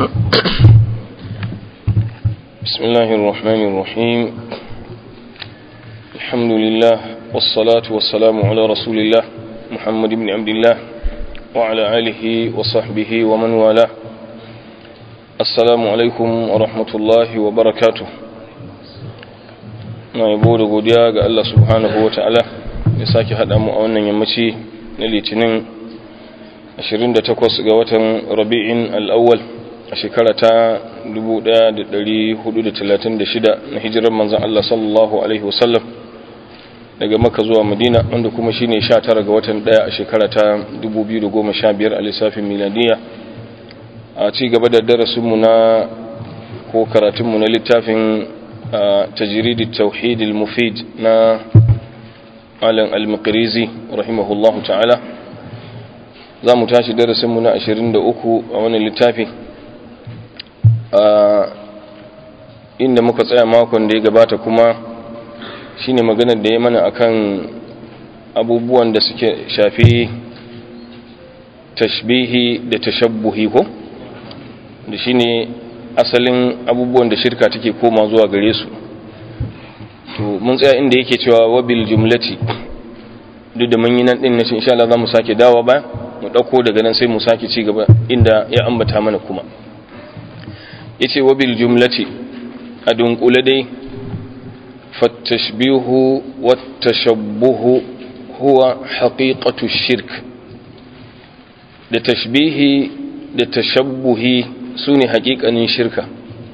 بسم الله الرحمن الرحيم الحمد لله والصلاة والسلام على رسول الله محمد بن عبد الله وعلى آله وصحبه ومن والاه السلام عليكم ورحمة الله وبركاته na yabo da godiya ga Allah subhanahu wa ta'ala ya sake haɗa mu a wannan yammaci na litinin 28 ga watan rabi'in al'awwal a shekara ta 1436 na hijirar manzan Allah sallallahu Alaihi wasallam daga maka zuwa madina wanda kuma shi ne 19 ga watan ɗaya a shekara ta 2015 a lissafin miladiya a ci gaba da darasinmu na ko karatunmu na littafin tajiridi tauhidil mufid na malam al-maqrizi rahimahullahu ta'ala za mu tashi darasinmu na 23 a wani littafi inda muka tsaya makon da ya gabata kuma shine maganar da ya mana akan abubuwan da suke shafi tashbihi da tashabbuhi ko da shine asalin abubuwan da shirka take koma zuwa gare su to mun tsaya inda yake cewa wabil jumlati duk da mun yi nan din nace insha Allah za mu sake dawo ba mu dauko daga nan sai mu sake ci gaba inda ya ambata mana kuma yace wabil jumlati a dunkule dai fattashbihu wattashabbuhu huwa haqiqatu shirk da tashbihi da tashabbuhi sune haƙiƙanin shirka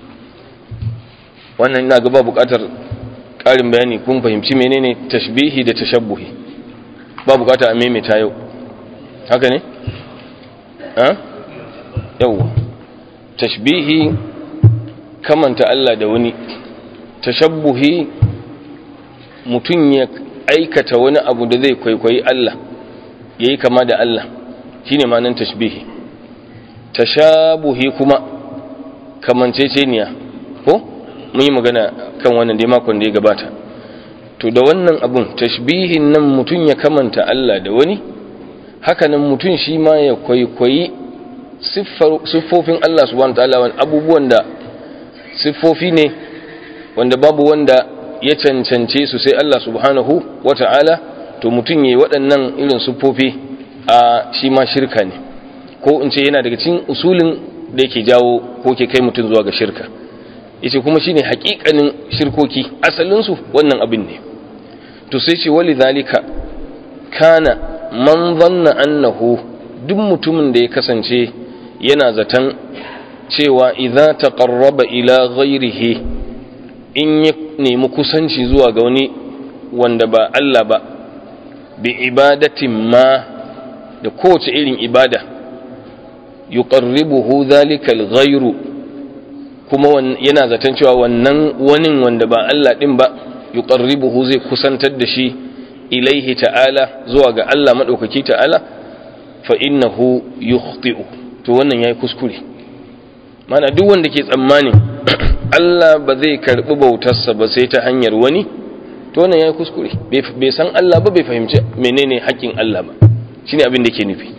wannan ina ga ba buƙatar ƙarin bayani kun fahimci menene tashbihi da tashabbuhi ba buƙata a maimaita yau haka ne ha yau tashbihi kamanta Allah da wani tashabbuhi mutum ya aikata wani abu da zai kwaikwayi Allah yayi kama da Allah shine ma'anar tashbihi tashabuhi kuma kamanceceniya ko mun yi magana kan wannan dai makon da ya gabata to da wannan abun tashbihin nan mutum ya kamanta Allah da wani hakanan mutum shi ma ya kwaikwayi siffofin Allah subhanahu wa ta'ala abubuwan da siffofi ne wanda babu wanda ya cancance su sai Allah subhanahu wata'ala to mutum yayi waɗannan irin siffofi a shi ma shirka ne ko in ce yana daga cikin usulin da yake jawo ko ke kai mutum zuwa ga shirka yace kuma shine haƙiƙanin shirkoki asalin su wannan abin ne to sai ce wali zalika kana man dhanna annahu duk mutumin da ya kasance yana zaton cewa idza taqarraba ila ghairihi in ya nemi kusanci zuwa ga wani wanda ba Allah ba bi ibadatin ma da kowace irin ibada yuqarribuhu dhalika al-ghayru kuma yana zaton cewa wannan wani wanda ba Allah din ba yuqarribuhu zai kusantar da shi ilaihi ta'ala zuwa ga Allah madaukaki ta'ala fa innahu yukhti'u to wannan yayi kuskure mana duk wanda ke tsammanin Allah ba zai karbi bautarsa ba sai ta hanyar wani to wannan yayi kuskure bai san Allah ba bai fahimci menene haƙƙin Allah ba shine abin da ke nufi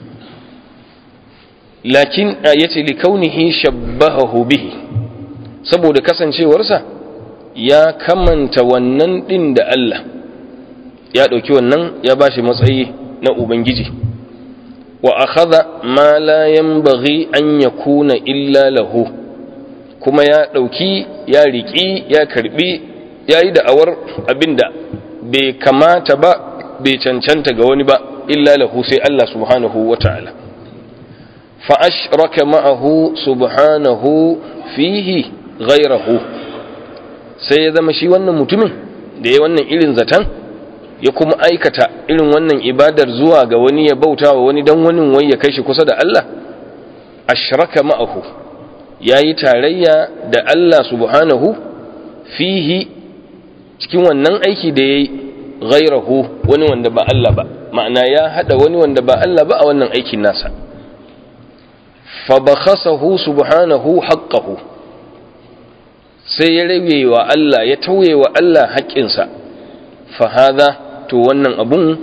lakin yace li kaunihi shabbahahu bihi saboda kasancewarsa ya kamanta wannan din da Allah ya dauki wannan ya bashi matsayi na ubangiji wa akhadha ma la yanbaghi an yakuna illa lahu kuma ya dauki ya riki ya karbi yayi da'awar abinda bai kamata ba bai cancanta ga wani ba illa lahu sai Allah subhanahu wata'ala fa ashraka ma'ahu subhanahu fihi ghayrahu sai ya zama shi wannan mutumin da ya wannan irin zatan ya kuma aikata irin wannan ibadar zuwa ga wani ya bauta wa wani dan wani wai ya kai shi kusa da Allah ashraka ma'ahu yayi tarayya da Allah subhanahu fihi cikin wannan aiki da yayi ghairahu wani wanda ba Allah ba ma'ana ya hada wani wanda ba Allah ba a wannan aikin nasa fa bakhasahu subhanahu haqqahu sai ya rage wa Allah ya tauye wa Allah haƙƙinsa fa hadha to wannan abun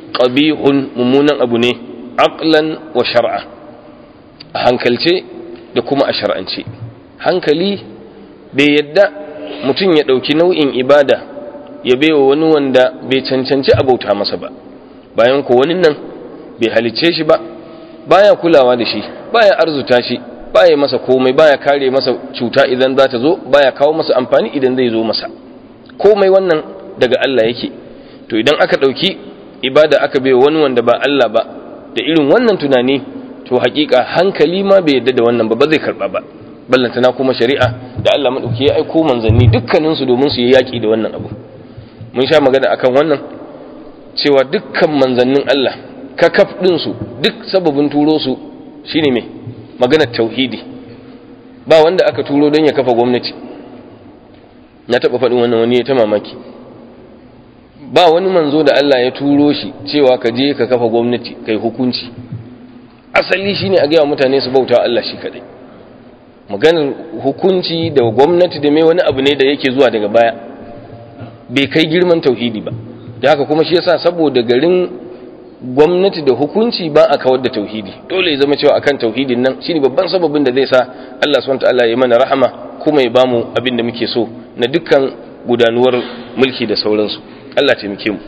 qabihun mummunan abu ne aqlan wa shar'a a hankalce da kuma a shar'ance hankali bai yadda mutum ya ɗauki nau'in ibada ya baiwa wani wanda bai cancanci abauta masa ba bayan ko wani nan bai halicce shi ba baya kulawa da shi baya arzuta shi baya masa komai baya kare masa cuta idan za ta zo baya kawo masa amfani idan zai zo masa komai wannan daga Allah yake to idan aka ɗauki ibada aka bai wani wanda ba Allah ba da irin wannan tunani to hakika hankali ma bai yadda da wannan ba ba zai karba ba ballantana kuma shari'a da Allah madauki ya aiko manzanni dukkanin su domin su yi yaki da wannan abu mun sha magana akan wannan cewa dukkan manzannin Allah kakaf din su duk sababin turo su shine me maganar tauhidi ba wanda aka turo don ya kafa gwamnati na taba faɗin wannan wani ya ta mamaki ba wani manzo da Allah ya turo shi cewa ka je ka kafa gwamnati kai hukunci asali shine a gaya mutane su bauta Allah shi kadai maganar hukunci da gwamnati da mai wani abu ne da yake zuwa daga baya bai kai girman tauhidi ba da haka kuma shi yasa saboda garin gwamnati da hukunci ba a kawar da tauhidi dole ya zama cewa akan tauhidin nan shine babban sababin da zai sa Allah subhanahu wataala ya mana rahama kuma ya bamu abin da muke so na dukkan gudanuwar mulki da sauransu Allah taimake mu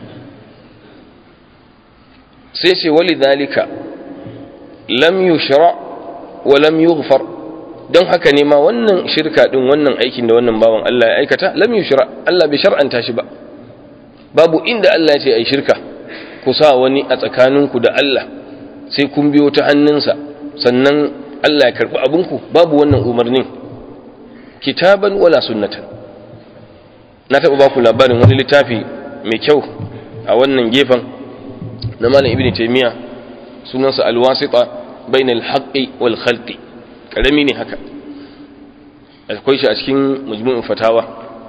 sai ce wali zalika lam yushra wa lam yughfar don haka ne ma wannan shirka din wannan aikin da wannan bawan Allah ya aikata lam yushra Allah bai shar'anta shi ba babu inda Allah ya ce ai shirka ku sa wani a tsakaninku da Allah sai kun biyo ta hannunsa sannan Allah ya karbi abinku babu wannan umarnin kitaban wala sunnatan na taɓa ba ku labarin wani littafi mai kyau a wannan gefen na malam ibn taymiya sunansa alwasita bainal haqqi wal khalqi karami ne haka akwai shi a cikin majmu'in fatawa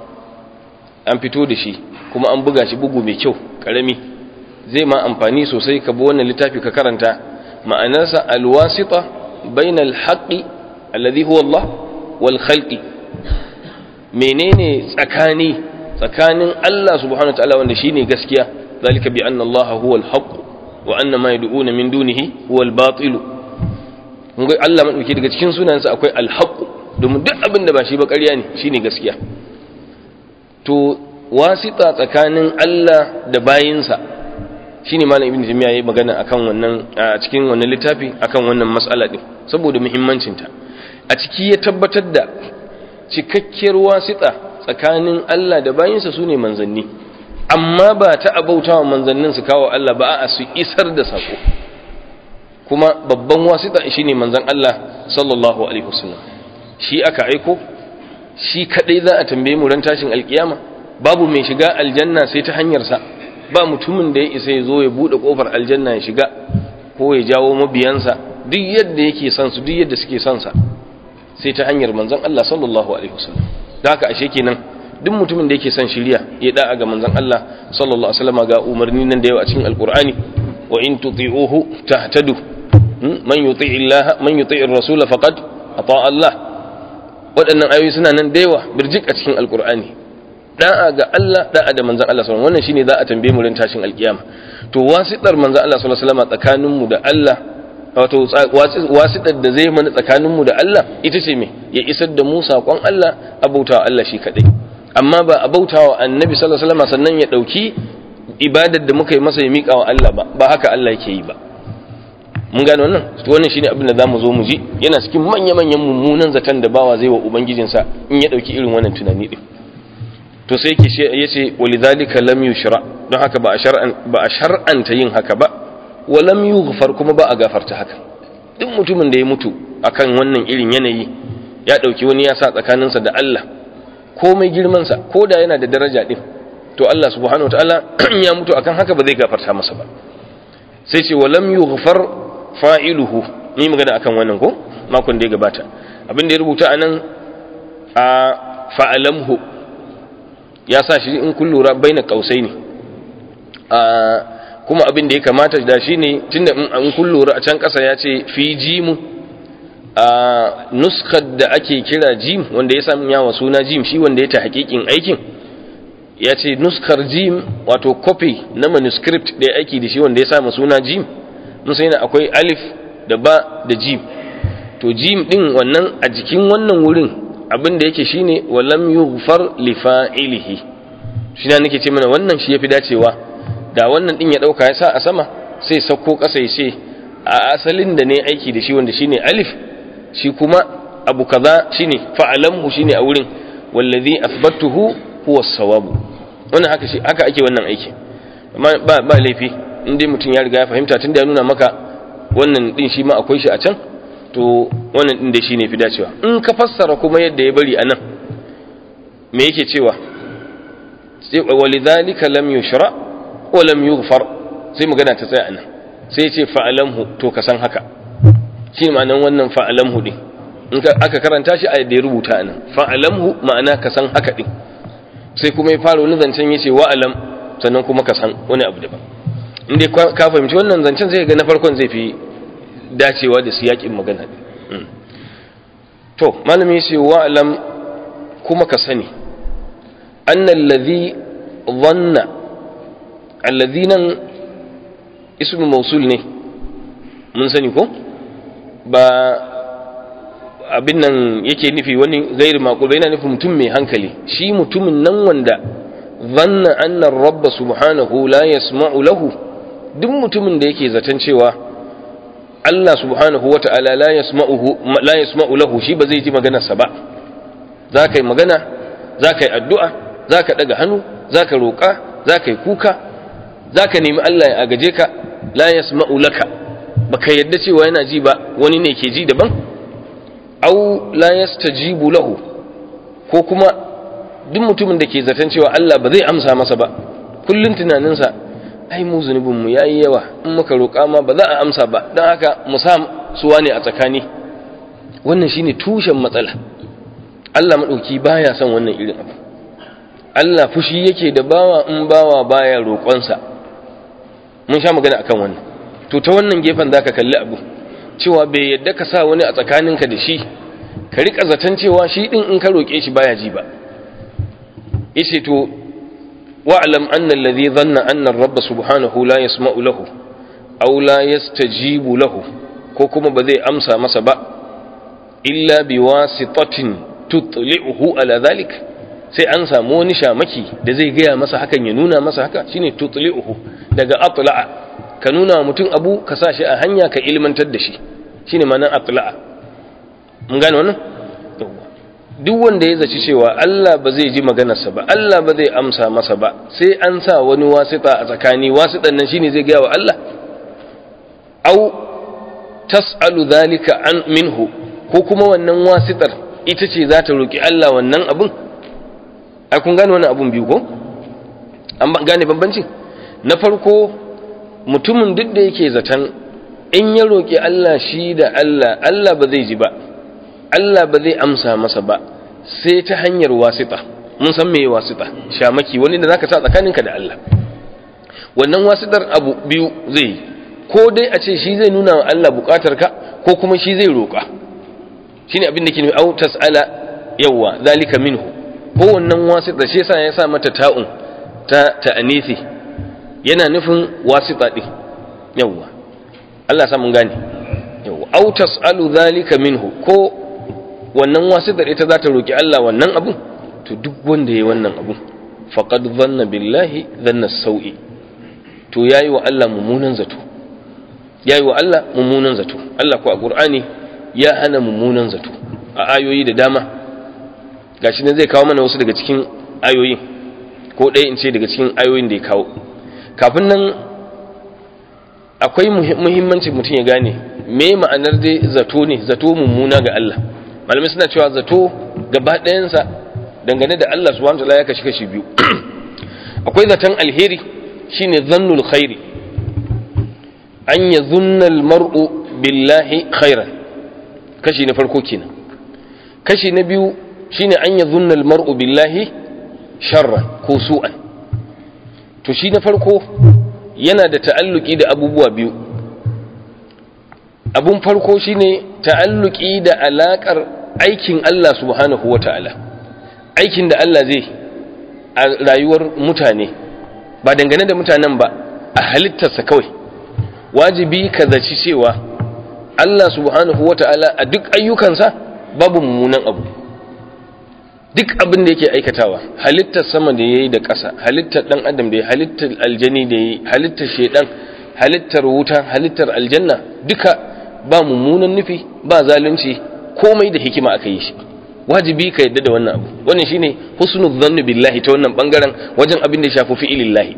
an fito da shi kuma an buga shi bugu mai kyau karami zai ma amfani sosai ka bi wannan littafi ka karanta ma'anarsa alwasita bainal haqqi alladhi huwa Allah wal khalqi menene tsakani tsakanin Allah subhanahu wataala wanda shine gaskiya zalika bi anna Allah huwa al-haqq wa anna ma yad'una min dunihi huwa al-batil kun ga Allah madauki daga cikin sunansa akwai al-haqq domin duk abin da ba shi ba ƙarya ne shine gaskiya to wasita tsakanin Allah da bayinsa shine malam ibnu jami'a yayi magana akan wannan a cikin wannan littafi akan wannan mas'ala din saboda muhimmancinta a ciki ya tabbatar da cikakkiyar wasita tsakanin Allah da bayinsa su ne manzanni amma ba ta abautawa manzannin su kawo Allah ba a su isar da sako kuma babban wasita shine manzan Allah sallallahu alaihi wasallam shi aka aiko shi kadai za a tambaye mu ran tashin alkiyama babu mai shiga aljanna sai ta hanyar sa ba mutumin da ya isa ya zo ya bude kofar aljanna ya shiga ko ya jawo mabiyansa duk yadda yake son su duk yadda suke son sa sai ta hanyar manzon Allah sallallahu alaihi wasallam da haka ashe kenan duk mutumin da yake son shiriya ya da'a ga manzon Allah sallallahu alaihi wasallam ga umarni nan da yawa a cikin alqur'ani wa in tuti'uhu tahtadu man yuti'i Allah man yuti'i ar-rasul faqad ata Allah waɗannan ayoyi suna nan da yawa birjik a cikin alqur'ani da'a ga Allah da'a da manzon Allah sallallahu alaihi wasallam wannan shine za a tambaye mu ran tashin alkiyama to wasitar manzon Allah sallallahu alaihi wasallam tsakanin mu da Allah wato wasitar da zai mana tsakaninmu da Allah ita ce me ya isar da mu saƙon Allah abautawa Allah shi kaɗai amma ba abautawa annabi sallallahu alaihi wasallam sannan ya ɗauki ibadar da muka yi masa ya miƙa wa Allah ba ba haka Allah yake yi ba mun gane wannan to wannan shine abin da zamu zo mu ji yana cikin manya-manyan mummunan zaton da bawa zai wa ubangijinsa in ya ɗauki irin wannan tunani din to sai yake yace walidhalika lam yushra don haka ba a shar'an ba a shar'anta yin haka ba walam yughfar kuma ba a gafarta haka duk mutumin da ya mutu akan wannan irin yanayi ya dauki wani ya sa tsakaninsa da Allah komai girman sa ko da yana da daraja din to Allah subhanahu wataala ya mutu akan haka ba zai gafarta masa ba sai ce walam yughfar fa'iluhu ni magana akan wannan ko makon da ya gabata abin da ya rubuta anan a fa'alamhu ya sa shi in kun lura baina kausai ne a kuma abin da ya kamata da shi ne tunda in kun lura a can ƙasa ya ce fi jimu a nuskar da ake kira jim wanda ya samu yawa suna jim shi wanda ya ta hakikin aikin ya ce nuskar jim wato copy na manuscript da ya aiki da shi wanda ya samu suna jim mun sai na akwai alif da ba da jim to jim din wannan a jikin wannan wurin abin da yake shine walam yughfar li fa'ilihi shi ne nake ce mana wannan shi yafi dacewa da wannan din ya dauka ya sa a sama sai sauko kasa ya ce a asalin da ne aiki da shi wanda shine alif shi kuma abu kaza shine fa'alamhu shine a wurin wallazi athbattuhu huwa as-sawab wannan haka shi haka ake wannan aiki amma ba ba laifi in dai mutum ya riga ya fahimta tunda ya nuna maka wannan din shi ma akwai shi a can to wannan din da shine fi dacewa in ka fassara kuma yadda ya bari anan me yake cewa walidhalika lam yushra wa lam yughfar sai magana ta tsaya anan sai ya ce fa'alamhu to ka san haka shi ma'anan wannan fa'alamhu din in aka karanta shi a yadda ya rubuta anan fa'alamhu ma'ana ka san haka din sai kuma ya fara wani zancen ya ce wa'alam sannan kuma ka san wani abu daban in dai ka fahimci wannan zancen zai ga na farkon zai fi dacewa da siyakin magana din to malami ya ce wa'alam kuma ka sani annal ladhi dhanna alladhi nan ismu mausul ne mun sani ko ba abin nan yake nufi wani gairi makul yana nufin mutum mai hankali shi mutumin nan wanda zanna annar rabba subhanahu la yasma'u lahu duk mutumin da yake zaton cewa Allah subhanahu wata'ala la yasma'uhu la yasma'u lahu shi ba zai ji maganarsa ba za ka yi magana za ka yi addu'a za ka daga hannu za ka roƙa za ka yi kuka za ka nemi Allah ya agaje ka la yasma'u laka baka yadda cewa yana ji ba wani ne ke ji daban au la yastajibu lahu ko kuma duk mutumin da ke zaton cewa Allah ba zai amsa masa ba kullun tunaninsa ai mu zunubin mu yayi yawa in muka roƙa ma ba za a amsa ba dan haka mu sa suwa ne a tsakani wannan shine tushen matsala Allah madauki baya son wannan irin abu Allah fushi yake da bawa in bawa baya roƙonsa mun sha magana akan wannan to ta wannan gefen zaka kalli abu cewa bai yadda ka sa wani a tsakaninka da shi ka rika zaton cewa shi din in ka roke shi baya ji ba yace to wa'lam anna alladhi dhanna anna ar-rabb subhanahu la yasma'u lahu aw la yastajibu lahu ko kuma ba zai amsa masa ba illa biwasitatin tutli'uhu ala dhalik sai an samu wani shamaki da zai gaya masa hakan ya nuna masa haka shine tutli'uhu daga atla'a ka nuna wa mutum abu ka sa shi a hanya ka ilmantar da shi shine ma'anar atla'a mun gane wannan duk wanda ya zaci cewa Allah ba zai ji maganarsa ba Allah ba zai amsa masa ba sai an sa wani wasita a tsakani wasitan nan shine zai gaya wa Allah au tas'alu dhalika an minhu ko kuma wannan wasitar ita ce za ta roki Allah wannan abun ai kun gane wannan abun biyu ko an gane bambanci na farko mutumin duk da yake zaton in ya roƙi Allah shi da Allah Allah ba zai ji ba Allah ba zai amsa masa ba sai ta hanyar wasita mun san meye wasita shamaki wani da zaka sa tsakaninka da Allah wannan wasitar abu biyu zai ko dai a ce shi zai nuna wa Allah bukatarka ko kuma shi zai roƙa shine abin da ke nufi au tas'ala yawa zalika minhu ko wannan wasita shi yasa ya sa mata ta'un ta ta'anisi yana nufin wasita din yawa Allah sa mun gane yawa au tas'alu zalika minhu ko wannan wasitar ita za ta roki Allah wannan abun to duk wanda yayi wannan abun faqad dhanna billahi dhanna sau'i to yayi wa Allah mummunan zato yayi wa Allah mummunan zato Allah ko a Qur'ani ya hana mummunan zato a ayoyi da dama gashi ne zai kawo mana wasu daga cikin ayoyin ko ɗaya in ce daga cikin ayoyin da ya kawo kafin nan akwai muhimmanci mutum ya gane me ma'anar dai zato ne zato mummuna ga Allah malamai suna cewa zato gaba ɗayansa dangane da Allah subhanahu wa ta'ala ya kashi kashi biyu akwai zaton alheri shine zannul khairi an ya zunnal mar'u billahi khairan kashi na farko kenan kashi na biyu shine an ya zunnal mar'u billahi sharran ko su'an to shi na farko yana da ta'alluki da abubuwa biyu abun farko shine ta'alluki da alakar aikin Allah subhanahu wata'ala aikin da Allah zai a rayuwar mutane ba dangane da mutanen ba a halittarsa kawai wajibi ka zaci cewa Allah subhanahu wata'ala a duk ayyukansa babu mummunan abu duk abin da yake aikatawa halittar sama da yayi da ƙasa halittar dan adam da yayi halittar aljani da yayi halittar shedan halittar wuta halittar aljanna duka ba mummunan nufi ba zalunci komai da hikima aka yi shi wajibi ka yadda da wannan abu wannan shine husnul dhanni billahi ta wannan bangaren wajen abin da ya shafi fi'ilillahi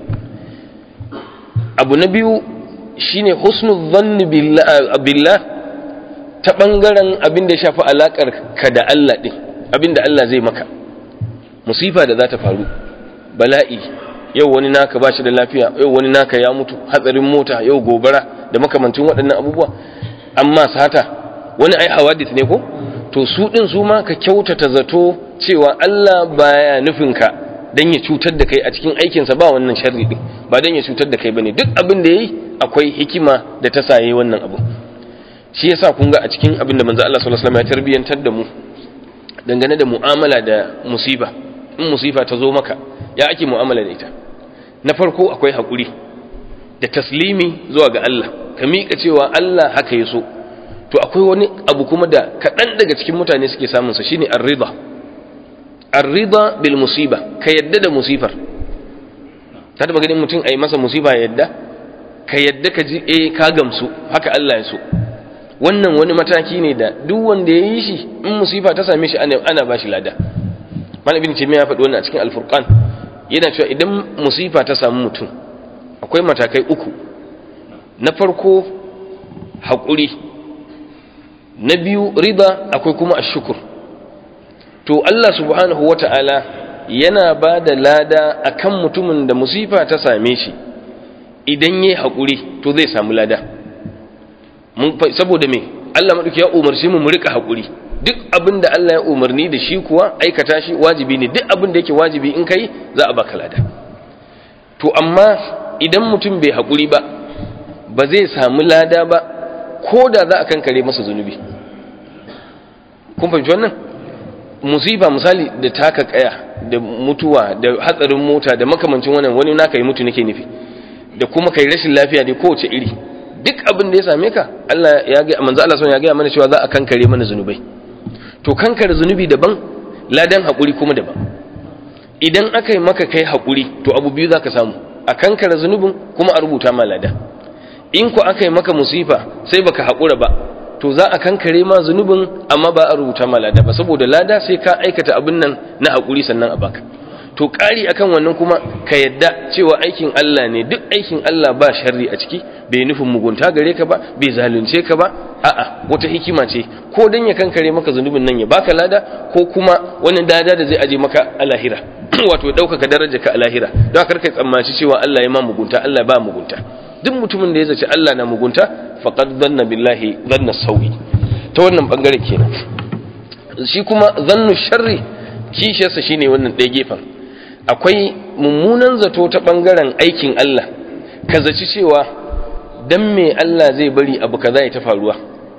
abu na biyu shine husnul dhanni billah ta bangaren abin da ya shafi alakar ka da Allah din abin da Allah zai maka musifa da za ta faru bala'i yau wani naka ba shi da lafiya yau wani naka ya mutu hatsarin mota yau gobara da makamancin waɗannan abubuwa amma sata wani ai hawadith ne ko to su din su ma ka kyautata zato cewa Allah baya nufin ka dan ya cutar da kai a cikin aikinsa ba wannan sharri din ba dan ya cutar da kai bane duk abin da yayi akwai hikima da ta saye wannan abu shi yasa kun ga a cikin abin da manzo Allah sallallahu alaihi wasallam ya tarbiyantar da mu dangane da mu'amala da musiba in musifa ta zo maka ya ake mu'amala da ita na farko akwai hakuri da taslimi zuwa ga Allah ka miƙa cewa Allah haka ya so to akwai wani abu kuma da kaɗan daga cikin mutane suke samun sa shine ar-ridha ar-ridha bil musiba ka yadda da musifar ta taba ganin mutum ai masa musiba yadda ka yadda ka ji eh ka gamsu haka Allah ya so wannan wani mataki ne da duk wanda ya yi shi in musifa ta same shi ana ana bashi lada malam ibn taymiya ya faɗi wannan a cikin al-furqan yana cewa idan musifa ta samu mutum akwai matakai uku na farko haƙuri na biyu riba akwai kuma ashukur to Allah subhanahu wata'ala yana ba da lada akan mutumin da musifa ta same shi idan yayi haƙuri to zai samu lada saboda me Allah maɗauki ya umarci mu mu rika haƙuri duk abin da Allah ya umarni da shi kuwa aikata shi wajibi ne duk abin da yake wajibi in kai za a baka lada to amma idan mutum bai haƙuri ba ba zai samu lada ba ko da za a kankare masa zunubi kun fahimci wannan musiba misali da taka kaya da mutuwa da hatsarin mota da makamancin wannan wani naka yi mutu nake nufi da kuma kai rashin lafiya da kowace iri duk abin da ya same ka Allah ya ga manzo Allah ya ga mana cewa za a kankare mana zunubai to kankare zunubi daban ladan hakuri kuma daban idan aka yi maka kai hakuri to abu biyu zaka samu a kankare zunubin kuma a rubuta ma lada in ku aka yi maka musifa sai baka haƙura ba to za a kankare ma zunubin amma ba a rubuta ma lada ba saboda lada sai ka aikata abin nan na haƙuri sannan a baka to ƙari akan wannan kuma ka yadda cewa aikin Allah ne duk aikin Allah ba sharri a ciki bai nufin mugunta gare ka ba bai zalunce ka ba a'a wata hikima ce ko dan ya kankare maka zunubin nan ya baka lada ko kuma wani dada da zai aje maka a lahira wato ɗaukaka daraja ka a lahira don kar kai tsammaci cewa Allah ya ma mugunta Allah ba mugunta duk mutumin da ya zaci Allah na mugunta faqad dhanna billahi dhanna sawi ta wannan bangare kenan shi kuma zannu sharri kishiyarsa shine wannan ɗaya gefen akwai mummunan zato ta bangaren aikin Allah ka zaci cewa dan me Allah zai bari abu kaza ya ta faruwa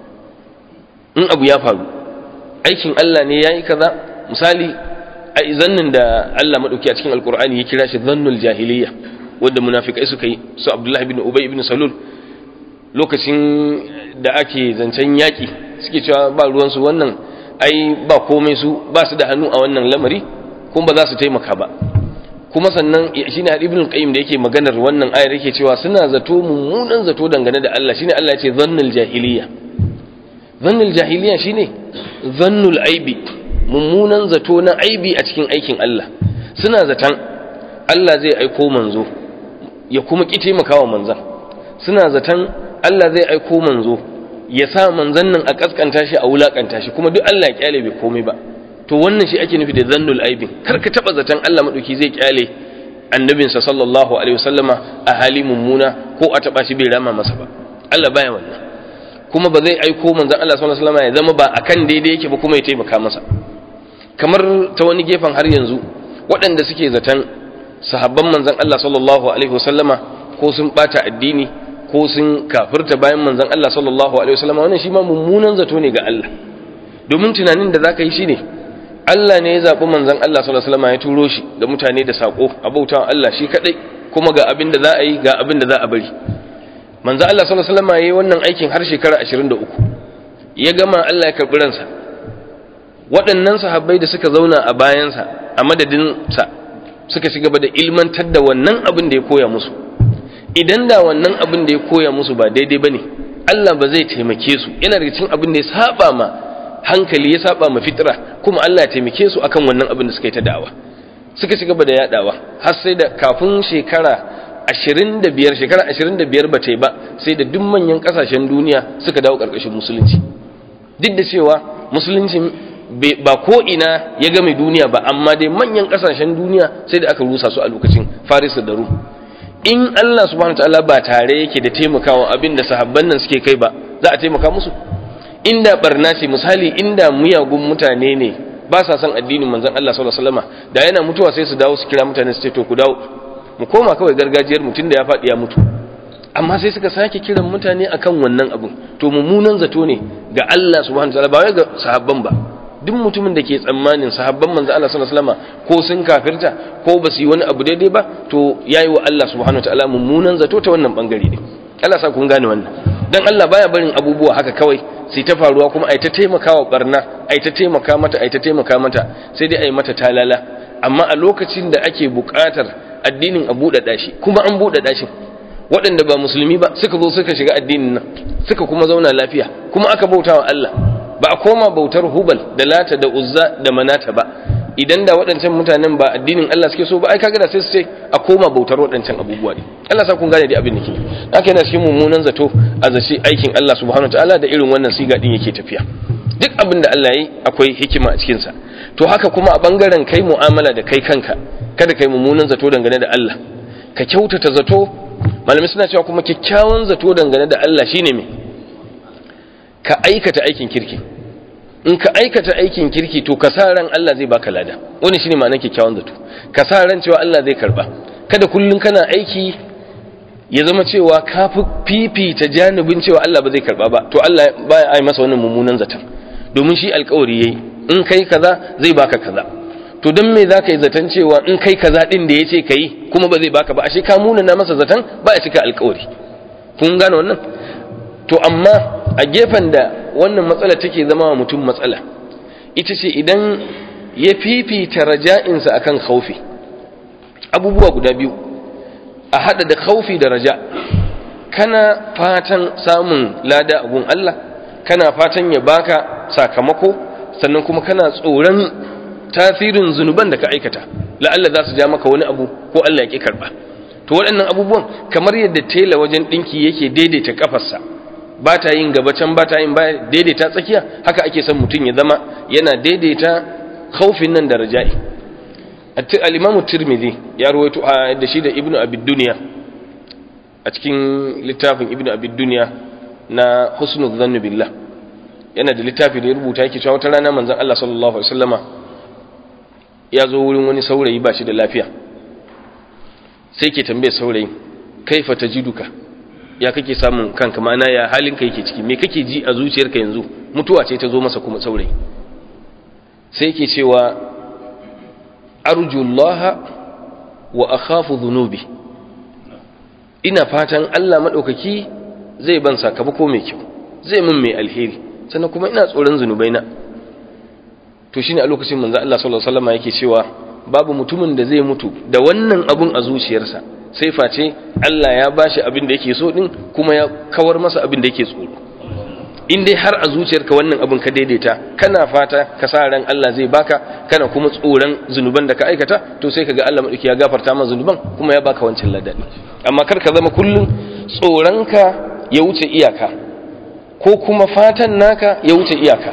in abu ya faru aikin Allah ne yayi kaza misali a zannin da Allah madauki a cikin alkur'ani ya kira shi zannul jahiliya wanda munafikai suka yi su Abdullahi bin Ubay ibn Salul lokacin da ake zancen yaki suke cewa ba ruwan su wannan ai ba komai su ba su da hannu a wannan lamari kuma ba za su taimaka ba kuma sannan shine Ibn Qayyim da yake maganar wannan ayar yake cewa suna zato mummunan zato dangane da Allah shine Allah ya ce zannul jahiliya zannul jahiliya shine zannul aibi mummunan zato na aibi a cikin aikin Allah suna zaton Allah zai aiko manzo ya kuma ki taimakawa manzan suna zaton Allah zai aiko manzo ya sa manzan nan a kaskanta shi a wulakanta shi kuma duk Allah ya kyale bai komai ba to wannan shi ake nufi da zannul aibin kar ka taba zaton Allah madauki zai kyale annabinsa sallallahu alaihi wasallama a hali mummuna ko a taba shi bai rama masa ba Allah baya wannan kuma ba zai aiko manzan Allah sallallahu alaihi wasallama ya zama ba akan daidai yake ba kuma ya taimaka masa kamar ta wani gefen har yanzu waɗanda suke zaton sahabban manzan Allah sallallahu alaihi wasallama ko sun bata addini ko sun kafirta bayan manzan Allah sallallahu alaihi wasallama wannan shi ma mummunan zato ne ga Allah domin tunanin da zaka yi shine Allah ne ya zaɓi manzan Allah sallallahu alaihi wasallama ya turo shi da mutane da sako a bautawa Allah shi kadai kuma ga abin da za a yi ga abin da za a bari manzan Allah sallallahu alaihi wasallama yayi wannan aikin har shekara 23 ya gama Allah ya karɓi ransa waɗannan sahabbai da suka zauna a bayansa a madadinsa suka ci gaba da ilmantar da wannan abin da ya koya musu idan da wannan abin da ya koya musu ba daidai ba ne Allah ba zai taimake su yana daga cikin abin da ya saba ma hankali ya saba ma fitra kuma Allah ya taimake su akan wannan abin da suka yi ta da'awa suka ci gaba da yadawa har sai da kafin shekara ashirin da biyar shekara ashirin da biyar ba ta yi ba sai da duk manyan kasashen duniya suka dawo ƙarƙashin musulunci duk da cewa musulunci ba ko ina ya game duniya ba amma dai manyan kasashen duniya sai da aka rusa su a lokacin faris da rum in Allah subhanahu wataala ba tare yake da taimakawa abin da sahabban nan suke kai ba za a taimaka musu inda barna ce misali inda miyagun mutane ne ba sa son addinin manzon Allah sallallahu alaihi wasallam da yana mutuwa sai su dawo su kira mutane su ce to ku dawo mu koma kawai gargajiyar mutum da ya faɗi ya mutu amma sai suka sake kiran mutane akan wannan abin to mummunan zato ne ga Allah subhanahu wataala ba wai ga sahabban ba duk mutumin da ke tsammanin sahabban manzo Allah sallallahu alaihi wasallam ko sun kafirta ko ba su yi wani abu daidai ba to yayi wa Allah subhanahu wataala mummunan zato ta wannan bangare ne Allah sa kun gane wannan dan Allah baya barin abubuwa haka kawai sai ta faruwa kuma ai ta taimakawa barna ai ta taimaka mata ai ta taimaka mata sai dai ai mata talala amma a lokacin da ake buƙatar addinin a buɗaɗa shi kuma an buɗaɗa shi waɗanda ba musulmi ba suka zo suka shiga addinin nan suka kuma zauna lafiya kuma aka bauta wa Allah ba a koma bautar hubal da lata da uzza da manata ba idan da waɗancan mutanen ba addinin Allah suke so ba ai kaga da sai su ce a koma bautar waɗancan abubuwa ne Allah sa kun gane dai abin da ke haka yana cikin mummunan zato a zaci aikin Allah subhanahu wataala da irin wannan siga din yake tafiya duk abin da Allah yi akwai hikima a cikin sa to haka kuma a bangaren kai mu'amala da kai kanka kada kai mummunan zato dangane da Allah ka kyautata zato malamai suna cewa kuma kyakkyawan zato dangane da Allah shine me ka aikata aikin kirki in ka aikata aikin kirki to ka sa ran Allah zai baka lada wani shine ma'anar kyakkyawan zato ka sa ran cewa Allah zai karba kada kullun kana aiki ya zama cewa ka fi fifita janibin cewa Allah ba zai karba ba to Allah baya ai masa wannan mummunan zaton domin shi alkawari yayi in kai kaza zai baka kaza to don me zaka yi zaton cewa in kai kaza din da yace kai kuma ba zai baka ba ashe ka muna na masa zaton ba ya cika alkawari kun gane wannan to amma a gefen da wannan matsala take zama wa mutum matsala ita ce idan ya fifita raja'insa akan khaufi abubuwa guda biyu a hada da khaufi da raja kana fatan samun lada a gun Allah kana fatan ya baka sakamako sannan kuma kana tsoron tasirin zunuban da ka aikata la'alla za su ja maka wani abu ko Allah ya ki karba to waɗannan abubuwan kamar yadda tela wajen ɗinki yake daidaita kafarsa ba ta yin gaba can ba ta yin baya daidaita tsakiya haka ake son mutum ya zama yana daidaita khaufin nan da raja'i al-imam tirmidhi ya rawaito da shi da ibnu abid dunya a cikin littafin ibnu abid dunya na husnul dhann billah yana da littafi da ya rubuta yake cewa wata rana manzon Allah sallallahu alaihi wasallama ya zo wurin wani saurayi ba shi da lafiya sai ke tambaye saurayi kaifa tajiduka ya kake samun kanka ma'ana ya halinka yake ciki me kake ji a zuciyarka yanzu mutuwa ce ta zo masa kuma saurayi sai yake cewa arjullaha wa akhafu dhunubi ina fatan Allah madaukaki zai ban sakamako mai kyau zai min mai alheri sannan kuma ina tsoron zunubaina to shine a lokacin manzo Allah sallallahu alaihi wasallam yake cewa babu mutumin da zai mutu da wannan abun a zuciyarsa sai face Allah ya bashi abin da yake so din kuma ya kawar masa abin da yake tsoro in dai har a zuciyarka wannan abin ka daidaita kana fata ka sa ran Allah zai baka kana kuma tsoron zunuban da ka aikata to sai kaga Allah madauki ya gafarta ma zunuban kuma ya baka wancan ladani amma kar ka zama kullun tsoronka ya wuce iyaka ko kuma fatan naka ya wuce iyaka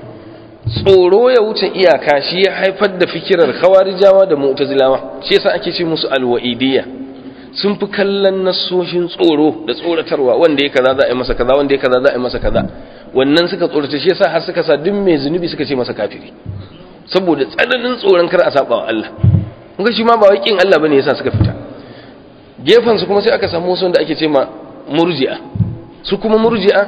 tsoro ya wuce iyaka shi ya haifar da fikirar khawarijawa da mu'tazilawa shi yasa ake ce musu alwa'idiyya sun fi kallon nasoshin tsoro da tsoratarwa wanda ya kaza za a yi masa kaza wanda ya kaza za a yi masa kaza wannan suka tsorata shi yasa har suka sa duk mai zunubi suka ce masa kafiri saboda tsananin tsoron kar a saba wa Allah kun ga shi ma ba wai kin Allah bane yasa suka fita gefen su kuma sai aka samu wasu wanda ake ce ma murji'a su kuma murji'a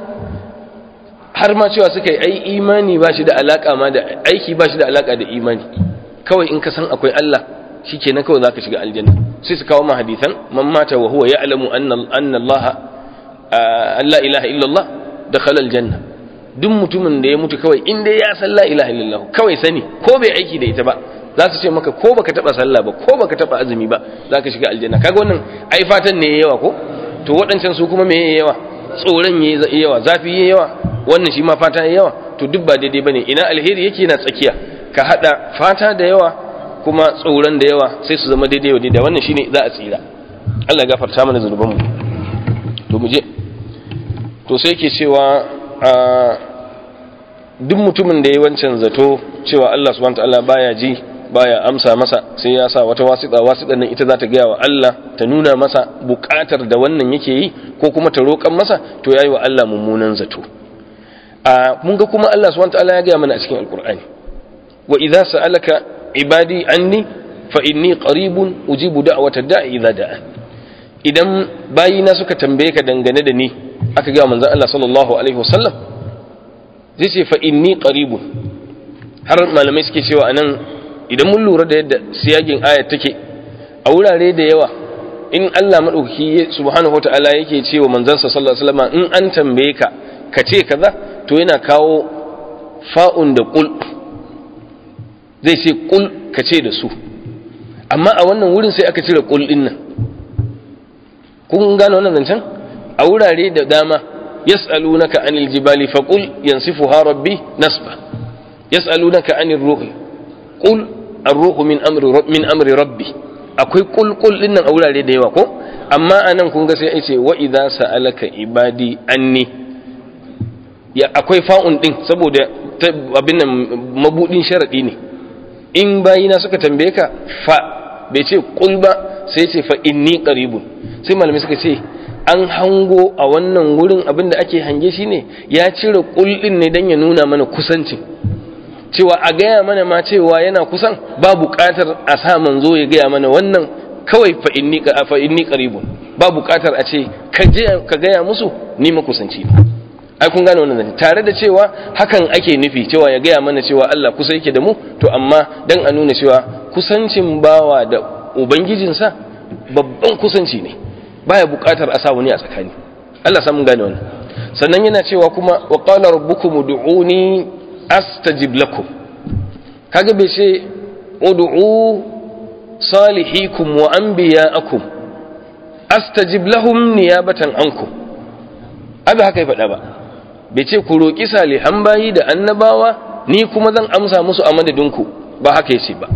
har ma cewa suka yi ai imani ba shi da alaka ma da aiki ba shi da alaka da imani kawai in ka san akwai Allah shikenan kawai zaka shiga aljanna sai su kawo ma hadisan man mata wa huwa ya'lamu anna anna Allah la ilaha illa Allah dakhala aljanna duk mutumin da ya mutu kawai in dai ya san la ilaha illallah kawai sani ko bai aiki da ita ba za su ce maka ko baka taba sallah ba ko baka taba azumi ba za ka shiga aljanna kaga wannan ai fatan ne yawa ko to waɗancan su kuma me yawa tsoron yayi yawa zafi yayi yawa wannan shi ma fata yayi yawa to duk ba daidai bane ina alheri yake na tsakiya ka hada fata da yawa kuma tsoron da yawa sai su zama daidai wa daidai wannan shine za a tsira Allah ya gafarta mana zunubanmu to mu je to sai yake cewa duk mutumin da ya wancan zato cewa Allah subhanahu wataala baya ji baya amsa masa sai ya sa wata wasiƙa wasiƙan nan ita za ta gaya wa Allah ta nuna masa buƙatar da wannan yake yi ko kuma ta roƙan masa to yayi wa Allah mummunan zato a mun ga kuma Allah subhanahu wataala ya gaya mana a cikin alqur'ani wa idza sa'alaka ibadi anni fa inni qaribun ujibu da'watad da'i idza da'a idan bayina suka tambaye ka dangane da ni aka ga manzon Allah sallallahu alaihi wasallam zai ce fa inni qaribun har malamai suke cewa anan idan mun lura da yadda siyagin ayat take a wurare da yawa in Allah madaukaki subhanahu wataala yake cewa manzon sa sallallahu alaihi wasallam in an tambaye ka ka ce kaza to yana kawo fa'un da qul zai ce qul ka ce da su amma a wannan wurin sai aka cire qul din nan kun gane wannan zancen a wurare da dama yas'alunaka anil jibali faqul yansifuha rabbi nasba yas'alunaka anir ruhi qul ar-ruhu min amri min amri rabbi akwai qul qul din nan a wurare da yawa ko amma anan kun ga sai ai ce wa idza sa'alaka ibadi anni ya akwai fa'un din saboda abin nan mabudin sharadi ne in bayina suka tambaye ka fa bai ce qul ba sai ce fa inni qaribun sai malamai suka ce an hango a wannan wurin abin da ake hange shi ne ya cire kullin ne don ya nuna mana kusancin cewa a gaya mana ma cewa yana kusan ba buƙatar a sa manzo ya gaya mana wannan kawai fa inni qaribun ba buƙatar a ce ka gaya musu ni makusanci ne ai kun gane wannan tare da cewa hakan ake nufi cewa ya gaya mana cewa Allah kusa yake da mu to amma dan a nuna cewa kusancin bawa da ubangijinsa babban kusanci ne baya buƙatar a sa wani a tsakani Allah samun gane wannan sannan yana cewa kuma wa qala rabbukum ud'uni astajib lakum kaga bai ce ud'u salihikum wa anbiya'akum astajib lahum niyabatan ankum abi haka ya faɗa ba bai ce ku roƙi salihan bayi da annabawa ni kuma zan amsa musu a madadinku ba haka yace ba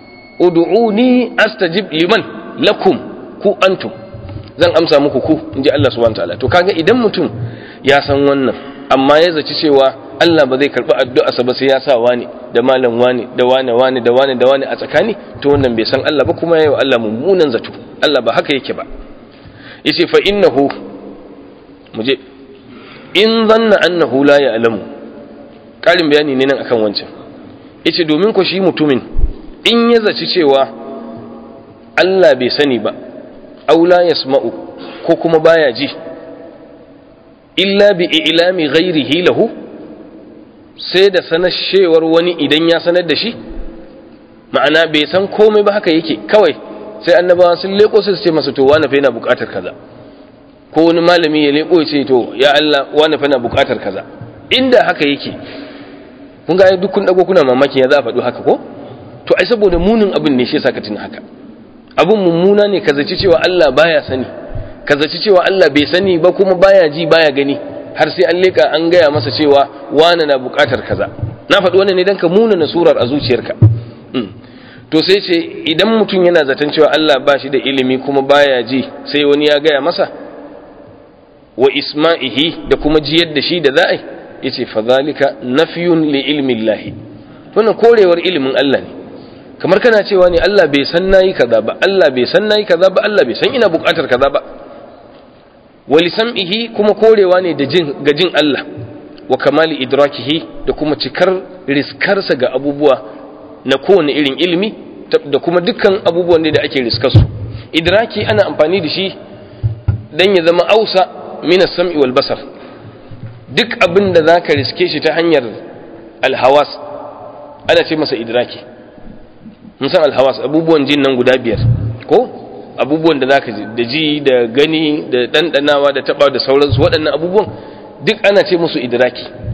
ud'uni astajib liman lakum ku antum zan amsa muku ku inji Allah subhanahu wataala to kaga idan mutum ya san wannan amma ya zaci cewa Allah ba zai karbi addu'arsa ba sai ya sa wani da malam wani da wani wani da wani da wani a tsakani to wannan bai san Allah ba kuma yayi wa Allah mummunan zato Allah ba haka yake ba yace fa innahu muje in zanna annahu la ya'lamu karin bayani ne nan akan wancan yace domin ko shi mutumin in ya zaci cewa Allah bai sani ba aula yasma'u ko kuma baya ji illa bi ilami ghairihi lahu sai da sanashewar wani idan ya sanar da shi ma'ana bai san komai ba haka yake kawai sai annabawa sun leko sai su ce masa to wani fa yana buƙatar kaza ko wani malami ya leko ya ce to ya Allah wani fa yana buƙatar kaza inda haka yake kun ga duk kun dago kuna mamaki ya za a faɗi haka ko to ai saboda munin abin ne shi yasa ka tuna haka abin mummuna ne ka zaci cewa Allah baya sani ka zaci cewa Allah bai sani ba kuma baya ji baya gani har sai an leka an gaya masa cewa wani na bukatar kaza na faɗi wannan ne dan ka muna na surar a zuciyarka to sai ce idan mutum yana zaton cewa Allah ba shi da ilimi kuma baya ji sai wani ya gaya masa wa isma'ihi da kuma jiyar da shi da za'a yace fa zalika nafyun li ilmi Allah wannan korewar ilimin Allah ne kamar kana cewa ne Allah bai san nayi kaza ba Allah bai san nayi kaza ba Allah bai san ina bukatar kaza ba wali sam'ihi kuma korewa ne da jin ga jin Allah wa kamali idrakihi da kuma cikar riskarsa ga abubuwa na kowane irin ilimi da kuma dukkan abubuwan da ake riskarsu idraki ana amfani da shi dan ya zama ausa min as-sam'i wal basar duk abin da zaka riske shi ta hanyar alhawas ana ce masa idraki mun san alhawas abubuwan jin nan guda biyar ko abubuwan da zaka ji da ji da gani da dandanawa da taba da sauransu waɗannan abubuwan duk ana ce musu idraki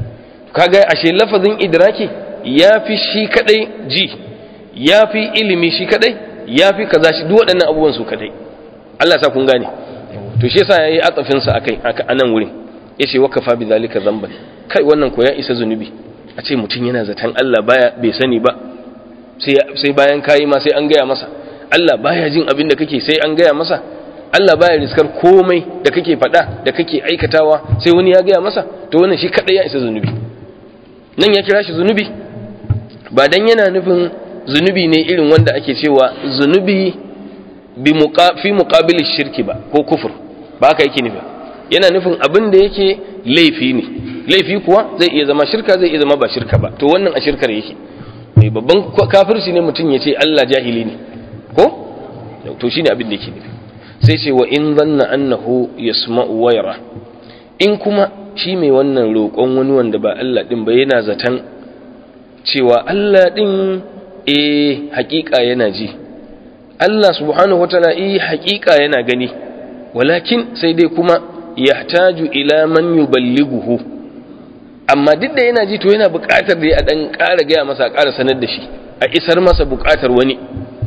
kaga ashe lafazin idraki ya fi shi kadai ji ya fi ilimi shi kadai ya fi kaza shi duk waɗannan abubuwan su kadai Allah sa kun gane to shi yasa yayi atsafin sa akai a nan wurin yace wakafa bi zalika zamban kai wannan ko ya isa zunubi a ce mutum yana zaton Allah baya bai sani ba sai sai bayan kayi ma sai an gaya masa Allah baya jin abin da kake sai an gaya masa Allah baya riskar komai da kake faɗa da kake aikatawa sai wani ya gaya masa to wannan shi kadai ya isa zunubi nan ya kira shi zunubi ba dan yana nufin zunubi ne irin wanda ake cewa zunubi bi fi muqabili shirki ba ko kufur ba haka yake nufi yana nufin abin da yake laifi ne laifi kuwa zai iya zama shirka zai iya zama ba shirka ba to wannan a shirkar yake mai babban kafirci ne mutum ya ce Allah jahili ne ko to shine abin da yake nufi sai ce wa in zanna annahu yasma'u wa yara in kuma shi mai wannan roƙon wani wanda ba Allah din ba yana zaton cewa Allah din eh haƙiƙa yana ji Allah subhanahu wataala eh haƙiƙa yana gani walakin sai dai kuma yahtaju ila man yuballighuhu amma duk da yana ji to yana buƙatar da ya dan ƙara gaya masa a ƙara sanar da shi a isar masa buƙatar wani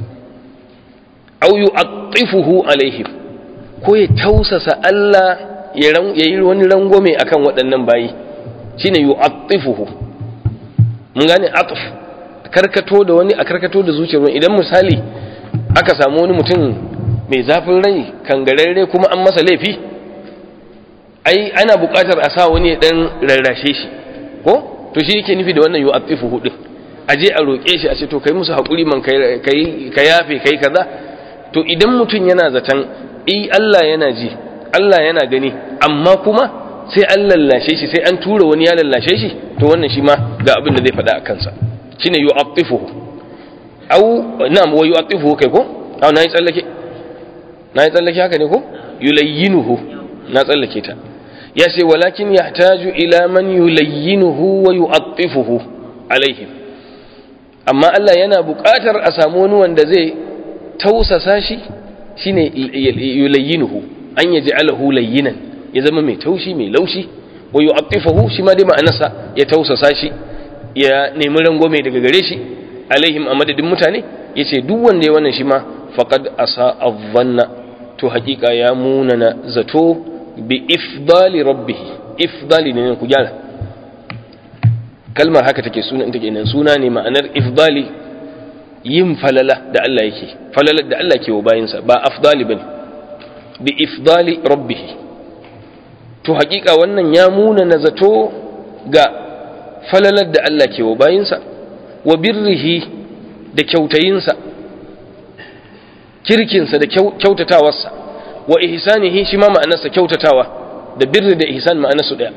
au yu'attifuhu alaihim ko ya tausasa Allah ya yi wani rangwame akan waɗannan bayi shine yu'attifuhu mun gane atf karkato da wani a karkato da zuciyar wani idan misali aka samu wani mutum mai zafin rai kangararre kuma an masa laifi ai ana buƙatar a sa wani ya dan rarrashe shi ko to shi yake nufi da wannan yu'attifuhu din aje a roƙe shi a ce to kai musu haƙuri man kai ka yafe kai kaza to idan mutum yana zaton i Allah yana ji Allah yana gani amma kuma sai an lallashe shi sai an tura wani ya lallashe shi to wannan shi ma ga abin da zai faɗa a kansa shine yu'attifuhu aw na'am wa yu'attifuhu kai ko aw nayi tsallake nayi tsallake haka ne ko yulayyinuhu na tsallake ta ya ce walakin yahtaju ila man yulayyinuhu wa yu'attifuhu alaihim amma Allah yana buƙatar a samu wani wanda zai tausasa shi shine yulayyinuhu an yaj'alahu layyinan ya zama mai taushi mai laushi wa yu'attifuhu shi ma dai ma'anarsa ya tausasa shi ya nemi rangwame daga gare shi alaihim a madadin mutane yace duk wanda ya wannan shi ma faqad asa adhanna to hakika ya munana zato bi ifdali rabbih ifdali ne ku gyara kalmar haka take suna take nan suna ne ma'anar ifdali yin falala da Allah yake falalar da Allah ke wa bayinsa ba afdali bane bi ifdali rabbih to hakika wannan ya muna na zato ga falalar da Allah ke wa bayinsa wa birrihi da kyautayinsa kirkinsa da kyautatawarsa wa ihsanihi shi ma ma'anarsa kyautatawa da birri da ihsan ma'anarsu daya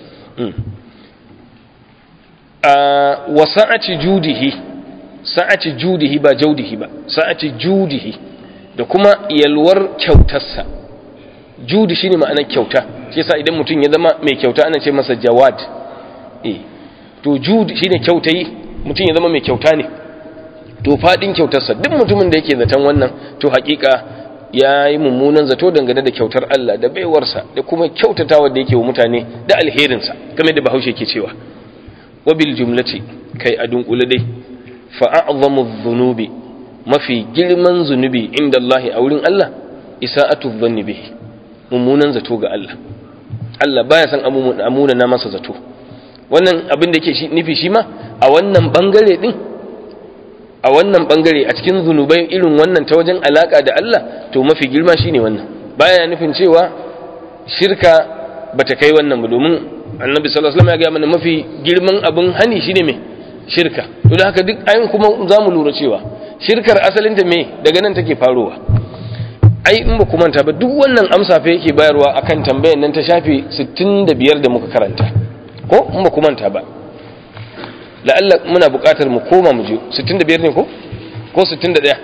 wa sa'ati judihi sa'ati judihi ba jaudihi ba sa'ati judihi da kuma yalwar kyautarsa judi shine ma'anar kyauta shi yasa idan mutum ya zama mai kyauta ana ce masa jawad eh to judi shine kyautayi mutum ya zama mai kyauta ne to fadin kyautarsa duk mutumin da yake zaton wannan to hakika ya yi mummunan zato dangane da kyautar Allah da baiwarsa da kuma kyautatawa da yake wa mutane da alherinsa game da bahaushe ke cewa wabil jumlati kai a dunkule dai fa'a'zamu dhunubi mafi girman zunubi inda Allah a wurin Allah isa'atu dhanni bihi mummunan zato ga Allah Allah baya san amuna na masa zato wannan abin da yake nufi shi ma a wannan bangare din a wannan bangare a cikin zunubai irin wannan ta wajen alaka da Allah to mafi girma shine wannan baya nufin cewa shirka bata kai wannan ba domin annabi sallallahu alaihi wasallam ya ga mana mafi girman abin hani shine me shirka to da haka duk ayin kuma zamu lura cewa shirkar asalin ta me daga nan take farowa ai in ba ku manta ba duk wannan amsa fa yake bayarwa akan tambayar nan ta shafi 65 da muka karanta ko in ba ku manta ba la'alla muna buƙatar mu koma mu je 65 ne ko ko 61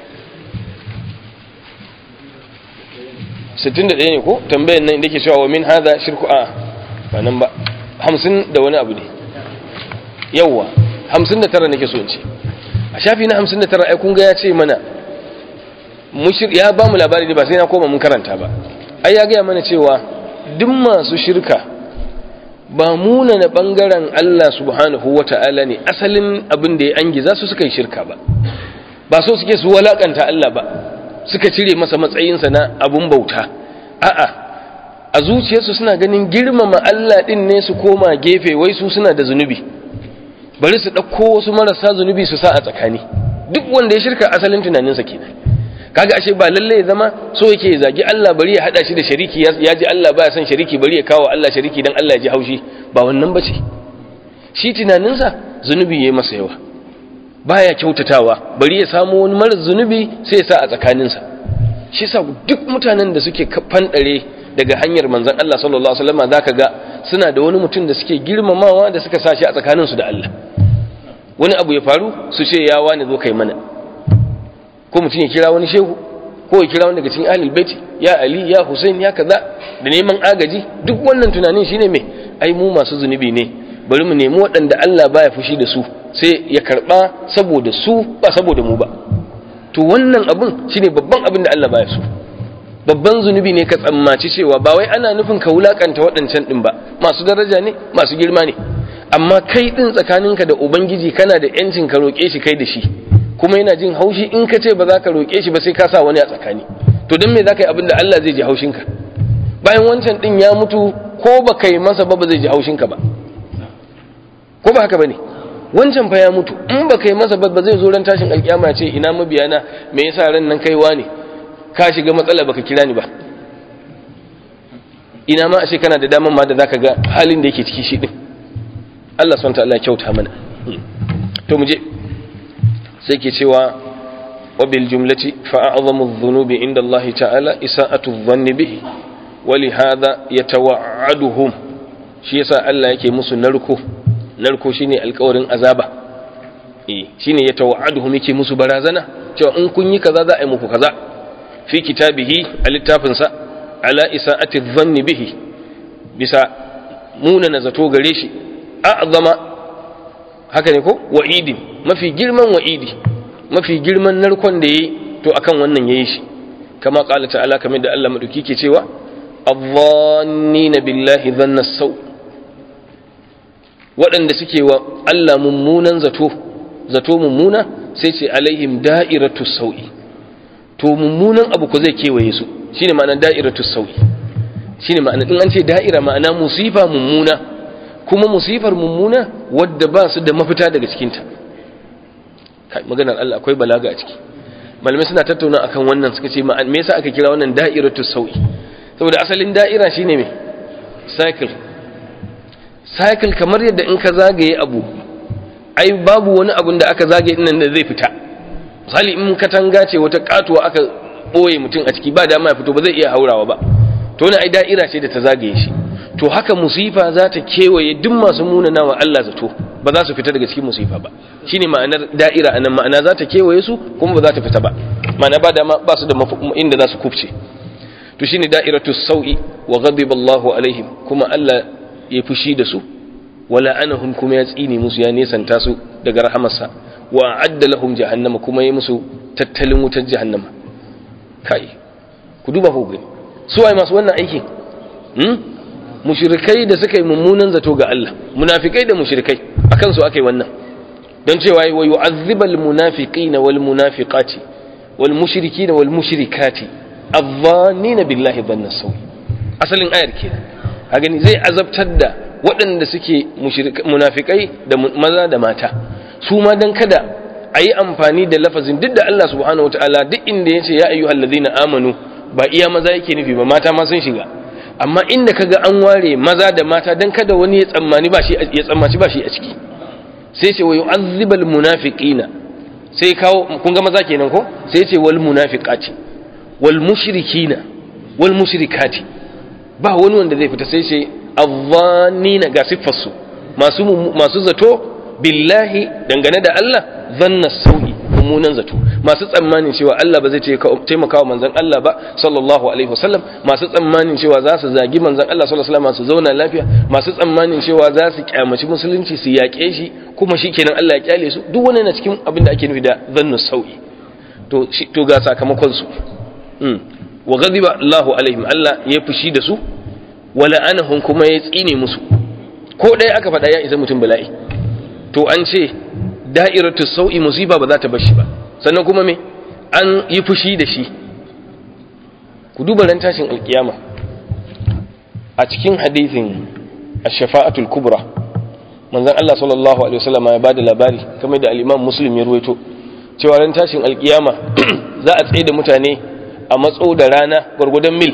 61 ne ko tambayar nan da ke cewa wa min hadha shirku a ba nan ba 50 da wani abu ne yawwa 59 nake so in ce a shafi na 59 ai kun ga ya ce mana mushir ya ba mu labari ne ba sai na koma mun karanta ba ai ya gaya mana cewa duk masu shirka ba muna na bangaren Allah subhanahu wata'ala ne asalin abin da ya angiza su suka yi shirka ba ba so suke su walakanta Allah ba suka cire masa matsayinsa na abun bauta a'a a zuciyarsu suna ganin girmama Allah din ne su koma gefe wai su suna da zunubi bari su ɗauko wasu marasa zunubi su sa a tsakani duk wanda ya shirka asalin tunaninsa kenan kaga ashe ba lalle ya zama so yake ya zagi Allah bari ya hada shi da shariki ya ji Allah baya son shariki bari ya kawo Allah shariki dan Allah ya ji haushi ba wannan bace shi tunaninsa zunubi yayi masa yawa baya kyautatawa bari ya samu wani mara zunubi sai ya sa a tsakaninsa shi sa duk mutanen da suke fanɗare daga hanyar manzon Allah sallallahu alaihi wasallam zaka ga suna da wani mutum da suke girmamawa da suka sa shi a tsakaninsu da Allah wani abu ya faru su ce ya wani zo kai mana ko mutum ya kira wani shehu ko ya kira wani daga cikin ahlul baiti ya ali ya husain ya kaza da neman agaji duk wannan tunanin shine me ai mu masu zunubi ne bari mu nemi waɗanda Allah baya fushi da su sai ya karba saboda su ba saboda mu ba to wannan abun shine babban abin da Allah baya so babban zunubi ne ka tsammaci cewa ba wai ana nufin ka wulakanta waɗancan din ba masu daraja ne masu girma ne amma kai din tsakaninka da ubangiji kana da yancin ka roƙe shi kai da shi kuma yana jin haushi in ka ce ba za ka roƙe shi ba sai ka sa wani a tsakani to don me za ka yi abin da Allah zai ji haushinka bayan wancan ɗin ya mutu ko ba ka yi masa ba ba zai ji haushinka ba ko ba haka ba ne wancan fa ya mutu in ba ka yi masa ba ba zai zo ran tashin alƙiyama ce ina mabiyana me yasa ran nan kaiwa ne ka shiga matsala baka kira ni ba ina ma ashe kana da daman ma da zaka ga halin da yake ciki shi din Allah subhanahu wa ta'ala ya kyauta mana to mu je sai ke cewa wabil jumlati fa'azamu dhunubi inda Allah ta'ala isa'atu dhanni bihi wali hadha yatawa'aduhum shi yasa Allah yake musu narko narko shine alƙawarin azaba eh shine yatawa'aduhum yake musu barazana cewa in kun yi kaza za a yi muku kaza fi kitabihi a littafin sa ala isa'ati dhanni bihi bisa muna na zato gare shi a'zama haka ne ko wa'idin mafi girman wa'idi mafi girman narkon da yayi to akan wannan yayi shi kama qala ta'ala kamar da Allah madauki ke cewa adh-dhannina billahi dhanna saw waɗanda suke wa Allah mummunan zato zato mummuna sai ce alaihim da'iratu sau'i to mummunan abu ko zai kewaye su shine ma'anar da'iratu sau'i shine ma'ana in an ce da'ira ma'ana musifa mummuna kuma musifar mummuna wadda ba su da mafita daga cikinta maganar Allah akwai balaga a ciki malamai suna tattauna akan wannan suka ce me yasa aka kira wannan da'iratu sau'i saboda asalin da'ira shine me cycle cycle kamar yadda in ka zagaye abu ai babu wani abun da aka zagaye nan da zai fita misali in katanga ce wata katuwa aka boye mutum a ciki ba dama ya fito ba zai iya haurawa ba to ne ai da'ira ce da ta zagaye shi to haka musifa za ta kewaye duk masu munana wa Allah zato ba za su fita daga cikin musifa ba shine ma'anar da'ira anan ma'ana za ta kewaye su kuma ba za ta fita ba ma'ana ba dama ba su da inda za su kufce to shine da'iratu sau'i wa ghadiba Allahu alaihim kuma Allah ya fushi da su wala anahum kuma ya tsine musu ya nesanta su daga rahamarsa wa adda lahum jahannama kuma ya musu tattalin wutar jahannama kai ku duba ku gani su ai masu wannan aikin hmm? mushrikai da suka yi mummunan zato ga Allah munafikai da mushrikai akan su akai wannan don cewa wa yu'azzibal munafiqina wal munafiqati wal mushrikina wal mushrikati adh-dhannina billahi dhanna sawi asalin ayar kenan a gani zai azabtar da waɗanda suke munafikai da maza da mata su ma dan kada a yi amfani da lafazin duk da Allah subhanahu wa ta'ala duk inda ya ce ya ayyuhal ladina amanu ba iya maza yake nufi ba mata ma sun shiga amma inda kaga an ware maza da mata dan kada wani ya tsammani ba shi ya tsammaci ba shi a ciki sai ce wa yu'azzibal munafiqina sai kawo kun ga maza kenan ko sai ce wal munafiqati wal mushrikina wal mushrikati ba wani wanda zai fita sai ce azzannina ga siffarsu masu masu zato billahi dangane da Allah zanna sau'i mummunan zato masu tsammanin cewa Allah ba zai taimaka wa manzon Allah ba sallallahu alaihi wasallam masu tsammanin cewa za su zagi manzon Allah sallallahu alaihi wasallam su zauna lafiya masu tsammanin cewa za su kyamaci musulunci su yaƙe shi kuma shikenan Allah ya kyale su duk wani na cikin abin da ake nufi da zannu sau'i to to ga sakamakon su wa ghadiba Allahu alaihim Allah ya fushi da su wala anahum kuma ya tsine musu ko ɗaya aka faɗa ya isa mutum bala'i to an ce da'iratu sau'i musiba ba za ta bar shi ba sannan kuma me an yi fushi da shi ku duba ran tashin alkiyama a cikin hadithin ash-shafa'atul kubra manzon Allah sallallahu alaihi wasallam ya bada labari kamar da al-Imam Muslim ya ruwaito cewa ran tashin alkiyama za a tsaye da mutane a matso da rana gwargwadon mil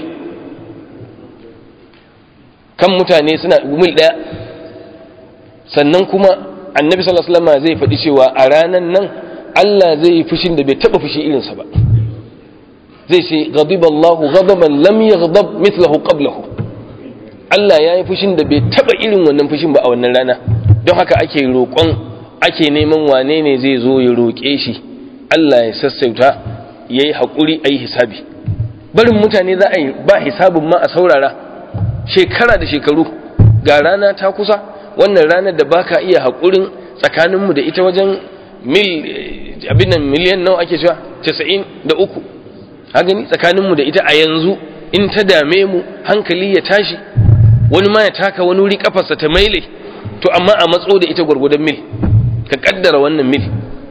kan mutane suna mil daya sannan kuma annabi sallallahu alaihi wasallam zai faɗi cewa a ranan nan Allah zai yi fushin da bai taba fushi irinsa ba zai ce ghadiballahu ghadaban lam yaghdab mithlahu qablahu Allah ya yi fushin da bai taba irin wannan fushin ba a wannan rana don haka ake roƙon ake neman wane ne zai zo ya roƙe shi Allah ya sassauta ya yi haƙuri a yi hisabi barin mutane za a yi ba hisabin ma a saurara shekara da shekaru ga rana ta kusa wannan ranar da baka iya haƙurin tsakaninmu da ita wajen mil abin nan miliyan nawa ake cewa casa'in da uku gani tsakaninmu da ita a yanzu in ta dame mu hankali ya tashi wani ma ya taka wani wuri kafarsa ta maile to amma a matso da ita gwargwadon mil ka kaddara wannan mil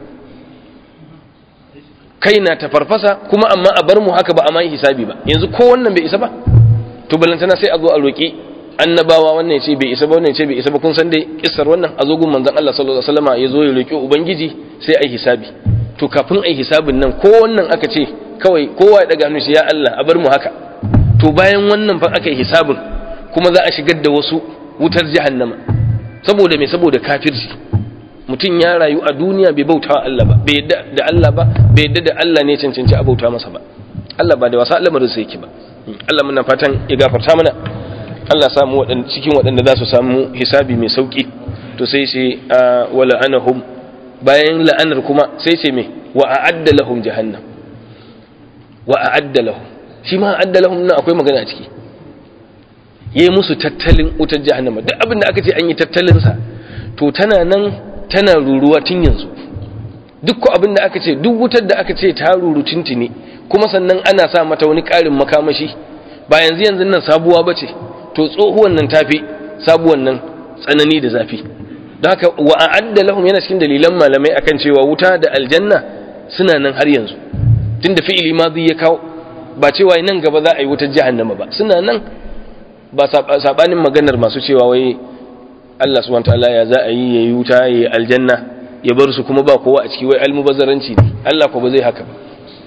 kai na ta farfasa kuma amma a bar mu haka ba a mai hisabi ba yanzu ko wannan bai isa ba to balantana sai a zo a roƙi annabawa wannan ce bai isa ba wannan ce bai isa ba kun san dai kissar wannan a zo gun manzon Allah sallallahu alaihi wasallam ya zo ya roƙi ubangiji sai ai hisabi to kafin ai hisabin nan ko wannan aka ce kawai kowa ya daga hannu shi ya Allah a bar mu haka to bayan wannan fa aka yi hisabin kuma za a shigar da wasu wutar jahannama saboda me saboda kafirci mutum ya rayu a duniya bai bauta wa Allah ba bai yadda da Allah ba bai yadda da Allah ne cancanci a bauta masa ba Allah ba da wasa lamarin sa yake ba Allah muna fatan ya gafarta mana Allah samu waɗanda cikin waɗanda za su samu hisabi mai sauki to sai ce wa la'anahum bayan la'anar kuma sai ce me wa a'adda lahum jahannam wa a'adda lahum shi ma a'adda lahum nan akwai magana a ciki yayi musu tattalin wutar jahannama duk abin da aka ce an yi tattalin sa to tana nan tana ruruwa tun yanzu duk ko abin da aka ce duk wutar da aka ce ta ruru tuntuni kuma sannan ana sa mata wani ƙarin makamashi ba yanzu yanzu nan sabuwa ba ce to tsohuwan nan tafi sabuwan nan tsanani da zafi don haka wa a'adda lahum yana cikin dalilan malamai akan cewa wuta da aljanna suna nan har yanzu tunda fi'ili madi ya kawo ba cewa nan gaba za a yi wutar jahannama ba suna nan ba sabanin maganar masu cewa wai Allah subhanahu wataala ya za a yi yayi wuta yayi aljanna ya bar su kuma ba kowa a ciki wai almubazzaranci ne Allah ko ba zai haka ba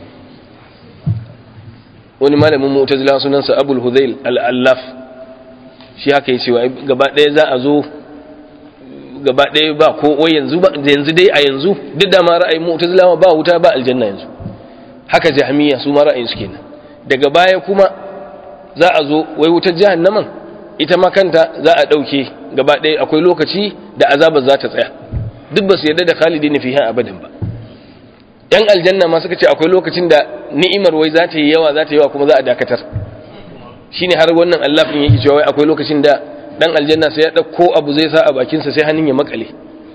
wani malamin mu'tazila sunansa Abul Hudayl al-Allaf shi haka yace wai gaba ɗaya za a zo gaba ɗaya ba ko wai yanzu ba yanzu dai a yanzu duk da ma ra'ayin mu'tazila ba wuta ba aljanna yanzu haka jahmiya su ma ra'ayin su kenan daga baya kuma za a zo wai wutar jahannaman ita ma kanta za a ɗauke gaba ɗaya akwai lokaci da azabar za ta tsaya duk ba su yarda da khalidi na fiye abadan ba yan aljanna ma suka ce akwai lokacin da ni'imar wai za ta yi yawa za ta yi yawa kuma za a dakatar shine har wannan allafin yake cewa wai akwai lokacin da dan aljanna sai ya ɗauko abu zai sa a bakinsa sai hannun ya makale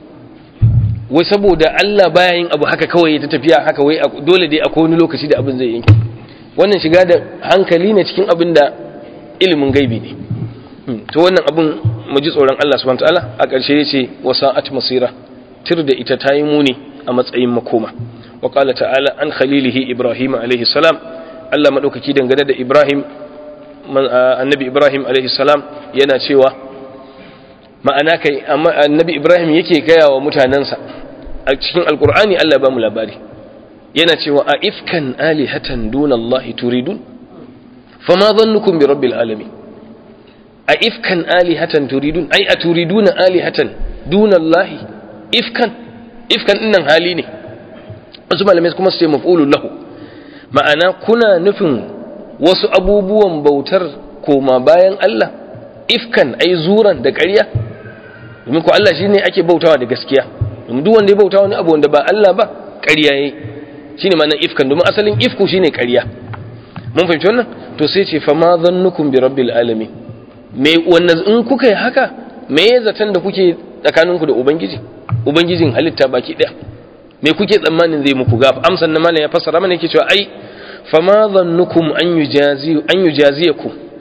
wai saboda Allah baya yin abu haka kawai ta tafiya haka wai dole dai akwai wani lokaci da abin zai yanke wannan shiga da hankali ne cikin abin da ilimin gaibi ne to wannan abin mu ji tsoron Allah subhanahu wataala a ƙarshe yace wasa'at masira tir da ita tayi muni a matsayin makoma wa qala ta'ala an khalilihi ibrahim alaihi salam Allah madaukaki dangane da ibrahim annabi ibrahim alaihi salam yana cewa ma'ana kai annabi ibrahim yake gaya wa mutanansa a cikin alqur'ani Allah ba mu labari yana cewa a ifkan alihatan duna Allah turidun fama dhannukum bi rabbil alamin a ifkan alihatan turidun ai a turiduna alihatan duna Allah ifkan ifkan dinnan hali ne wasu malamai kuma su ce maf'ulun lahu ma'ana kuna nufin wasu abubuwan bautar koma bayan Allah ifkan ai zuran da ƙarya domin ko Allah shine ake bautawa da gaskiya domin duk wanda ya bautawa wani abu wanda ba Allah ba ƙarya yayi shine ma'anar ifkan domin asalin ifku shine ƙarya mun fahimci wannan to sai ce fa ma zannukum bi rabbil alamin me wannan in kuka yi haka me ya zaton da kuke tsakaninku da ubangiji ubangijin halitta baki daya me kuke tsammanin zai muku gafa amsan na malam ya fassara mana yake cewa ai fa ma zannukum an yujazi an yujaziyakum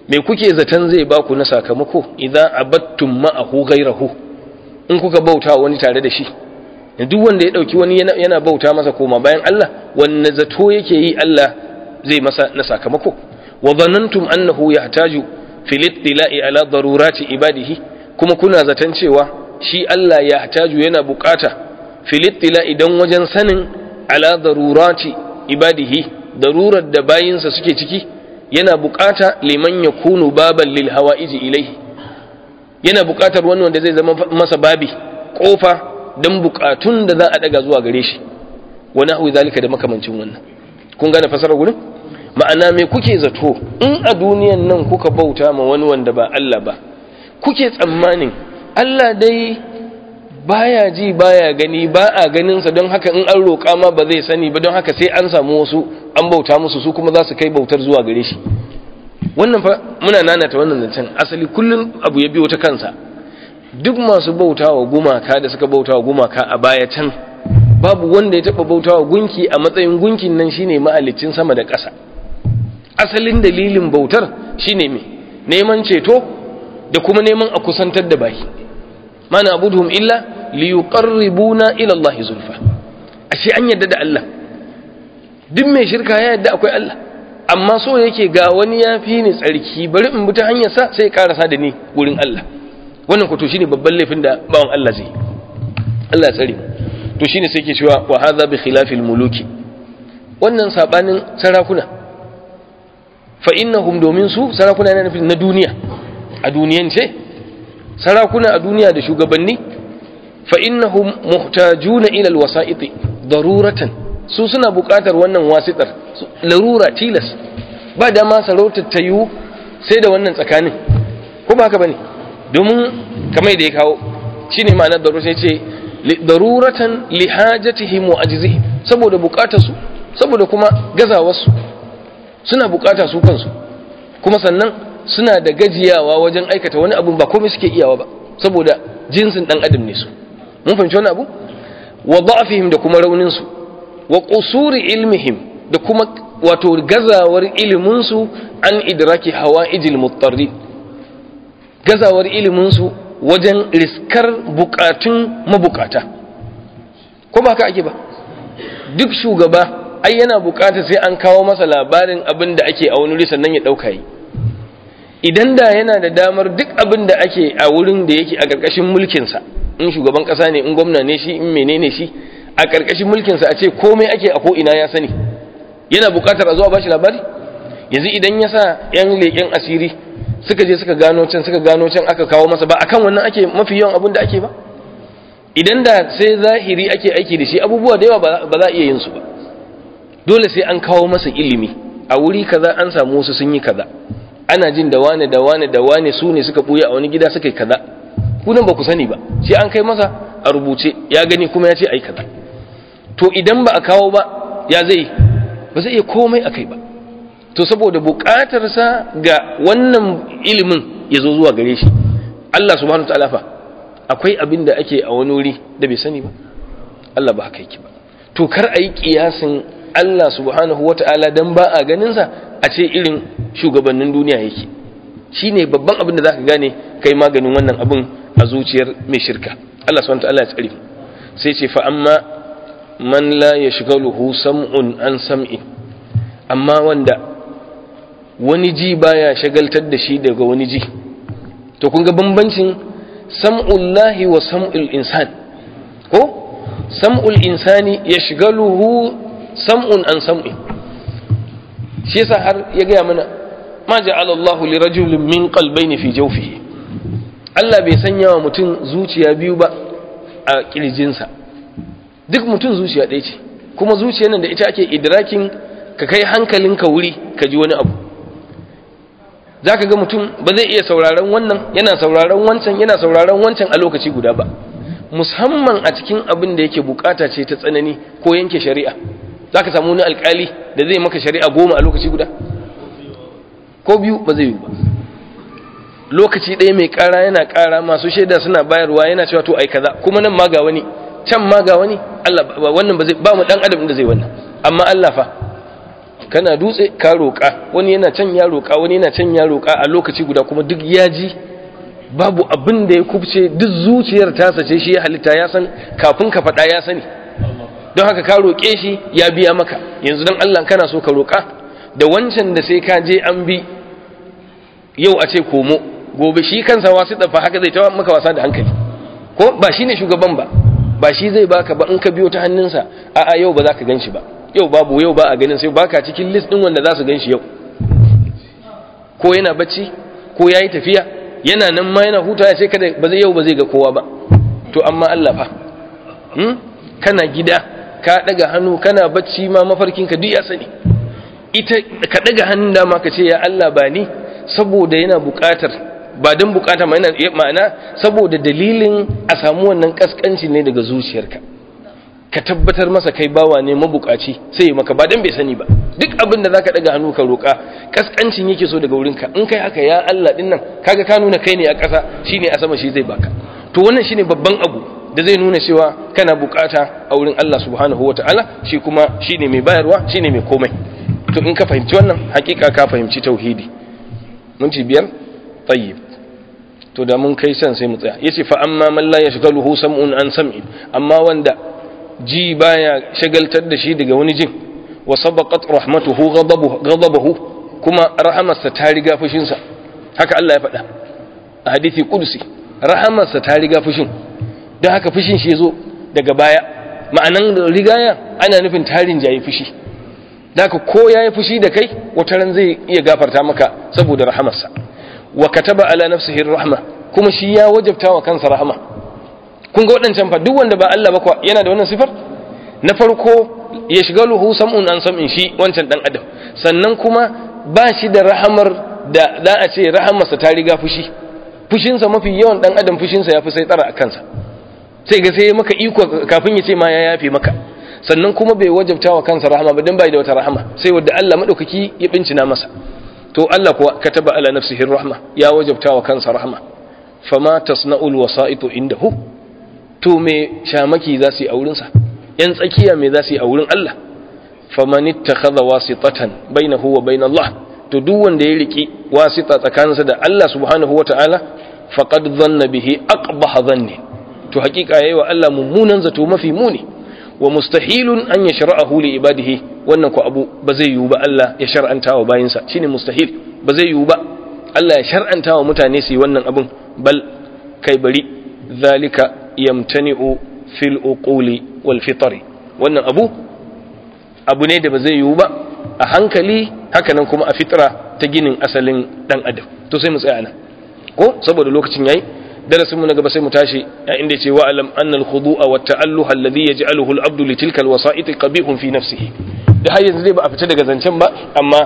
me kuke zaton zai ba ku na sakamako idan abattum ma'ahu ghairahu in kuka bauta wani tare da shi duk wanda ya dauki wani yana bauta masa koma bayan Allah wanne zato yake yi Allah zai masa na sakamako wa dhanantum annahu yahtaju fil ittila'i ala darurati ibadihi kuma kuna zaton cewa shi Allah yahtaju yana bukata fil ittila'i dan wajen sanin ala darurati ibadihi darurar da bayinsa suke ciki yana bukata liman yakunu baban lil hawa'iji ilaihi yana bukatar wani wanda zai zama masa babi kofa dan bukatun da za a daga zuwa gare shi wa nahwi zalika da makamancin wannan kun gane fasarar gurin ma'ana me kuke zato in a duniyan nan kuka bauta ma wani wanda ba Allah ba kuke tsammanin Allah dai baya ji baya gani ba a ganinsa don haka in an roƙa ma ba zai sani ba don haka sai an samu wasu an bauta musu su kuma za su kai bautar zuwa gare shi wannan fa muna nanata wannan zancen asali kullum abu ya biyo ta kansa duk masu bautawa gumaka da suka bautawa gumaka a baya can babu wanda ya taba bautawa gunki a matsayin gunkin nan shine mahalicin sama da ƙasa asalin dalilin bautar shine me neman ceto da kuma neman a kusantar da baki mana abuduhum illa liyuqarribuna ila Allah zulfa ashe an yadda da Allah duk mai shirka ya yadda akwai Allah amma so yake ga wani ya fi ni tsarki bari in bi ta hanyar sa sai karasa da ni wurin Allah wannan ko to shine babban laifin da bawan Allah zai Allah tsare to shine sai ke cewa wa hadha bi khilafil muluki wannan sabanin sarakuna fa innahum domin su sarakuna na nufin na duniya a duniyance sarakuna a duniya da shugabanni fa innahum muhtajuna ila alwasa'iti daruratan su suna buƙatar wannan wasitar larura tilas ba da ma sarautar ta yiwu sai da wannan tsakanin ko ba haka bane domin kamar da ya kawo shine ma'anar darura sai ce daruratan li hajatihim wa ajzihim saboda buƙatar su saboda kuma gazawar su suna buƙata su kansu kuma sannan suna da gajiyawa wajen aikata wani abu ba komai suke iyawa ba saboda jinsin dan adam ne su mun fahimci wani abu wa da'fihim da kuma raunin su wa qusuri ilmihim da kuma wato gazawar ilimin su an idraki hawaijil muttarri gazawar ilimin su wajen riskar bukatun mabukata ko ba ka ake ba duk shugaba ai yana bukata sai an kawo masa labarin abin da ake a wani wuri sannan ya dauka yi idan da yana da damar duk abin da ake a wurin da yake a ƙarƙashin mulkinsa in shugaban ƙasa ne in gwamna ne shi in menene shi a ƙarƙashin mulkinsa a ce komai ake a ko'ina ya sani yana buƙatar a zuwa ba shi labari yanzu idan ya sa 'yan leƙen asiri suka je suka gano can suka gano can aka kawo masa ba akan wannan ake mafi yawan abin da ake ba idan da sai zahiri ake aiki da shi abubuwa da yawa ba za a iya yin su ba dole sai an kawo masa ilimi a wuri kaza an samu wasu sun yi kaza ana jin da wane da wane da wane su ne suka buya a wani gida suka yi kaza kunan ba ku sani ba sai an kai masa a rubuce ya gani kuma ya ce ai kaza to idan ba a kawo ba ya zai ba zai iya komai a kai ba to saboda buƙatarsa ga wannan ilimin ya zo zuwa gare shi Allah subhanahu wa ta'ala fa akwai abin da ake a wani wuri da bai sani ba Allah ba haka yake ba to kar a yi kiyasin Allah subhanahu wa ta'ala dan ba a ganinsa a ce irin shugabannin duniya yake shi ne babban abin da za ka gane kai maganin wannan abin a zuciyar mai shirka Allah subhanahu wa ta'ala ya tsari sai ce fa amma man la yashghaluhu sam'un an sam'in amma wanda wani ji baya shagaltar da shi daga wani ji to kun ga bambancin sam'ullahi wa sam'ul insan ko sam'ul insani yashghaluhu sam'un an sam'in shi yasa har ya gaya mana ma ja'ala Allahu li rajulin min qalbayni fi jawfihi Allah bai sanya wa mutum zuciya biyu ba a kirjinsa duk mutum zuciya ɗaya ce kuma zuciyar nan da ita ake idrakin ka kai hankalinka wuri ka ji wani abu zaka ga mutum ba zai iya sauraron wannan yana sauraron wancan yana sauraron wancan a lokaci guda ba musamman a cikin abin da yake bukata ce ta tsanani ko yanke shari'a za ka samu wani alkali da zai maka shari'a goma a lokaci guda ko biyu ba zai yi ba lokaci ɗaya mai ƙara yana ƙara masu shaida suna bayarwa yana cewa to ai kaza kuma nan ma ga wani can ma ga wani Allah wannan ba zai ba mu dan adam da zai wannan amma Allah fa kana dutse ka roƙa wani yana can ya roƙa wani yana can ya roƙa a lokaci guda kuma duk ya ji babu abin da ya kubce duk zuciyar tasa ce shi ya halitta ya san kafin ka faɗa ya sani don haka ka roƙe shi ya biya maka yanzu don Allah kana so ka roƙa da wancan da sai ka je an bi yau a ce komo gobe shi kansa wasu dafa haka zai tawa maka wasa da hankali ko ba shi ne shugaban ba ba shi zai baka ba in ka biyo ta hannunsa a'a yau ba za ka gan shi ba yau babu yau ba a ganin sai baka cikin list ɗin wanda za su gan shi yau ko yana bacci ko ya yi tafiya yana nan ma yana huta ya ce kada ba zai yau ba zai ga kowa ba to amma Allah fa kana gida ka daga hannu kana bacci ma mafarkinka duk ya sani ita ka daga hannun dama ka ce ya Allah ba ni saboda yana buƙatar ba don buƙata ma'ana saboda dalilin a samu wannan kaskanci ne daga zuciyarka ka tabbatar masa kai bawa ne mabukaci sai maka ba dan bai sani ba duk abin da zaka daga hannu ka roka kaskancin yake so daga wurinka in kai haka ya Allah din nan kaga ka nuna kai ne a ƙasa shine a sama shi zai baka to wannan shine babban abu da zai nuna cewa kana bukata a wurin Allah subhanahu wataala shi kuma shine mai bayarwa shine mai komai to in ka fahimci wannan hakika ka fahimci tauhidi mun ci biyar tayyib to da mun kai san sai mu tsaya yace fa amma man la yashghaluhu sam'un an sam'in amma wanda ji baya shagaltar da shi daga wani jin wa sabaqat rahmatuhu ghadabuhu kuma rahamarsa ta riga fushinsa haka Allah ya faɗa a hadisi qudsi rahamarsa ta riga fushin don haka fushin shi yazo daga baya ma'anan rigaya ana nufin tarin jayi fushi haka ko yayi fushi da kai wata ran zai iya gafarta maka saboda rahamarsa wa kataba ala nafsihi rahma kuma shi ya wajabta wa kansa rahama kun ga waɗancan fa duk wanda ba Allah ba kuwa yana da wannan sifar na farko ya shiga luhu sam'un an sam'in shi wancan dan adam sannan kuma ba shi da rahamar da za a ce rahamarsa ta riga fushi fushinsa mafi yawan dan adam fushinsa ya fi sai tsara a kansa sai ga sai maka iko kafin ya ce ma ya yafe maka sannan kuma bai wajabta wa kansa rahama ba dan bai da wata rahama sai wadda Allah madaukaki ya bincina masa to Allah kuwa kataba ala nafsihi rahma ya wajabta wa kansa rahma fama tasna'ul wasa'itu indahu to me shamaki za su yi a wurinsa yan tsakiya me za su yi a wurin Allah faman ittakhadha wasitatan bainahu wa bain Allah to duk wanda ya riki wasita tsakaninsa da Allah subhanahu wata'ala faqad dhanna bihi aqbah dhanni to hakika yayi wa Allah mummunan zato mafi muni wa mustahilun an yashra'ahu li ibadihi wannan ko abu ba zai yiwu ba Allah ya shar'anta wa bayinsa shine mustahil ba zai yiwu ba Allah ya shar'anta wa mutane su yi wannan abun bal kai bari zalika yamtani'u fil uquli wal fitri wannan abu abu ne da ba zai yiwu ba a hankali hakanan kuma a fitra ta ginin asalin dan adam to sai mu tsaya nan ko saboda lokacin yayi darasinmu na gaba sai mu tashi ya inda ce wa alam annal khudu'a wa ta'alluha alladhi yaj'aluhu al-abdu li tilka al-wasa'it qabihun fi nafsihi da har yanzu dai ba a fita daga zancen ba amma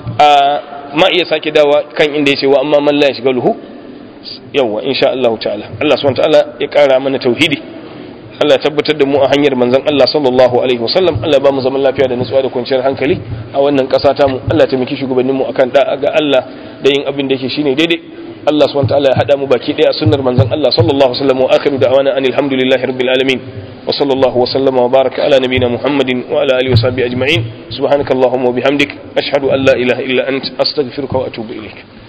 ma iya sake dawa kan inda ya ce wa amma man la yashghaluhu yawa insha Allah ta'ala Allah subhanahu wa ta'ala ya kara mana tauhidi Allah ya tabbatar da mu a hanyar manzon Allah sallallahu alaihi wasallam Allah ba mu zaman lafiya da nutsuwa da kwanciyar hankali a wannan ƙasa ta mu Allah ya taimaki shugabanninmu akan da'a ga Allah da yin abin da yake shine daidai Allah subhanahu wa ta'ala ya hada mu baki daya sunnar manzon Allah sallallahu alaihi wasallam wa akhiru da'wana anil hamdulillahi rabbil alamin wa sallallahu wa sallama wa baraka ala nabiyyina muhammadin wa ala alihi wa sahbihi ajma'in subhanakallahumma wa bihamdik ashhadu an la ilaha illa ant astaghfiruka wa atubu ilaik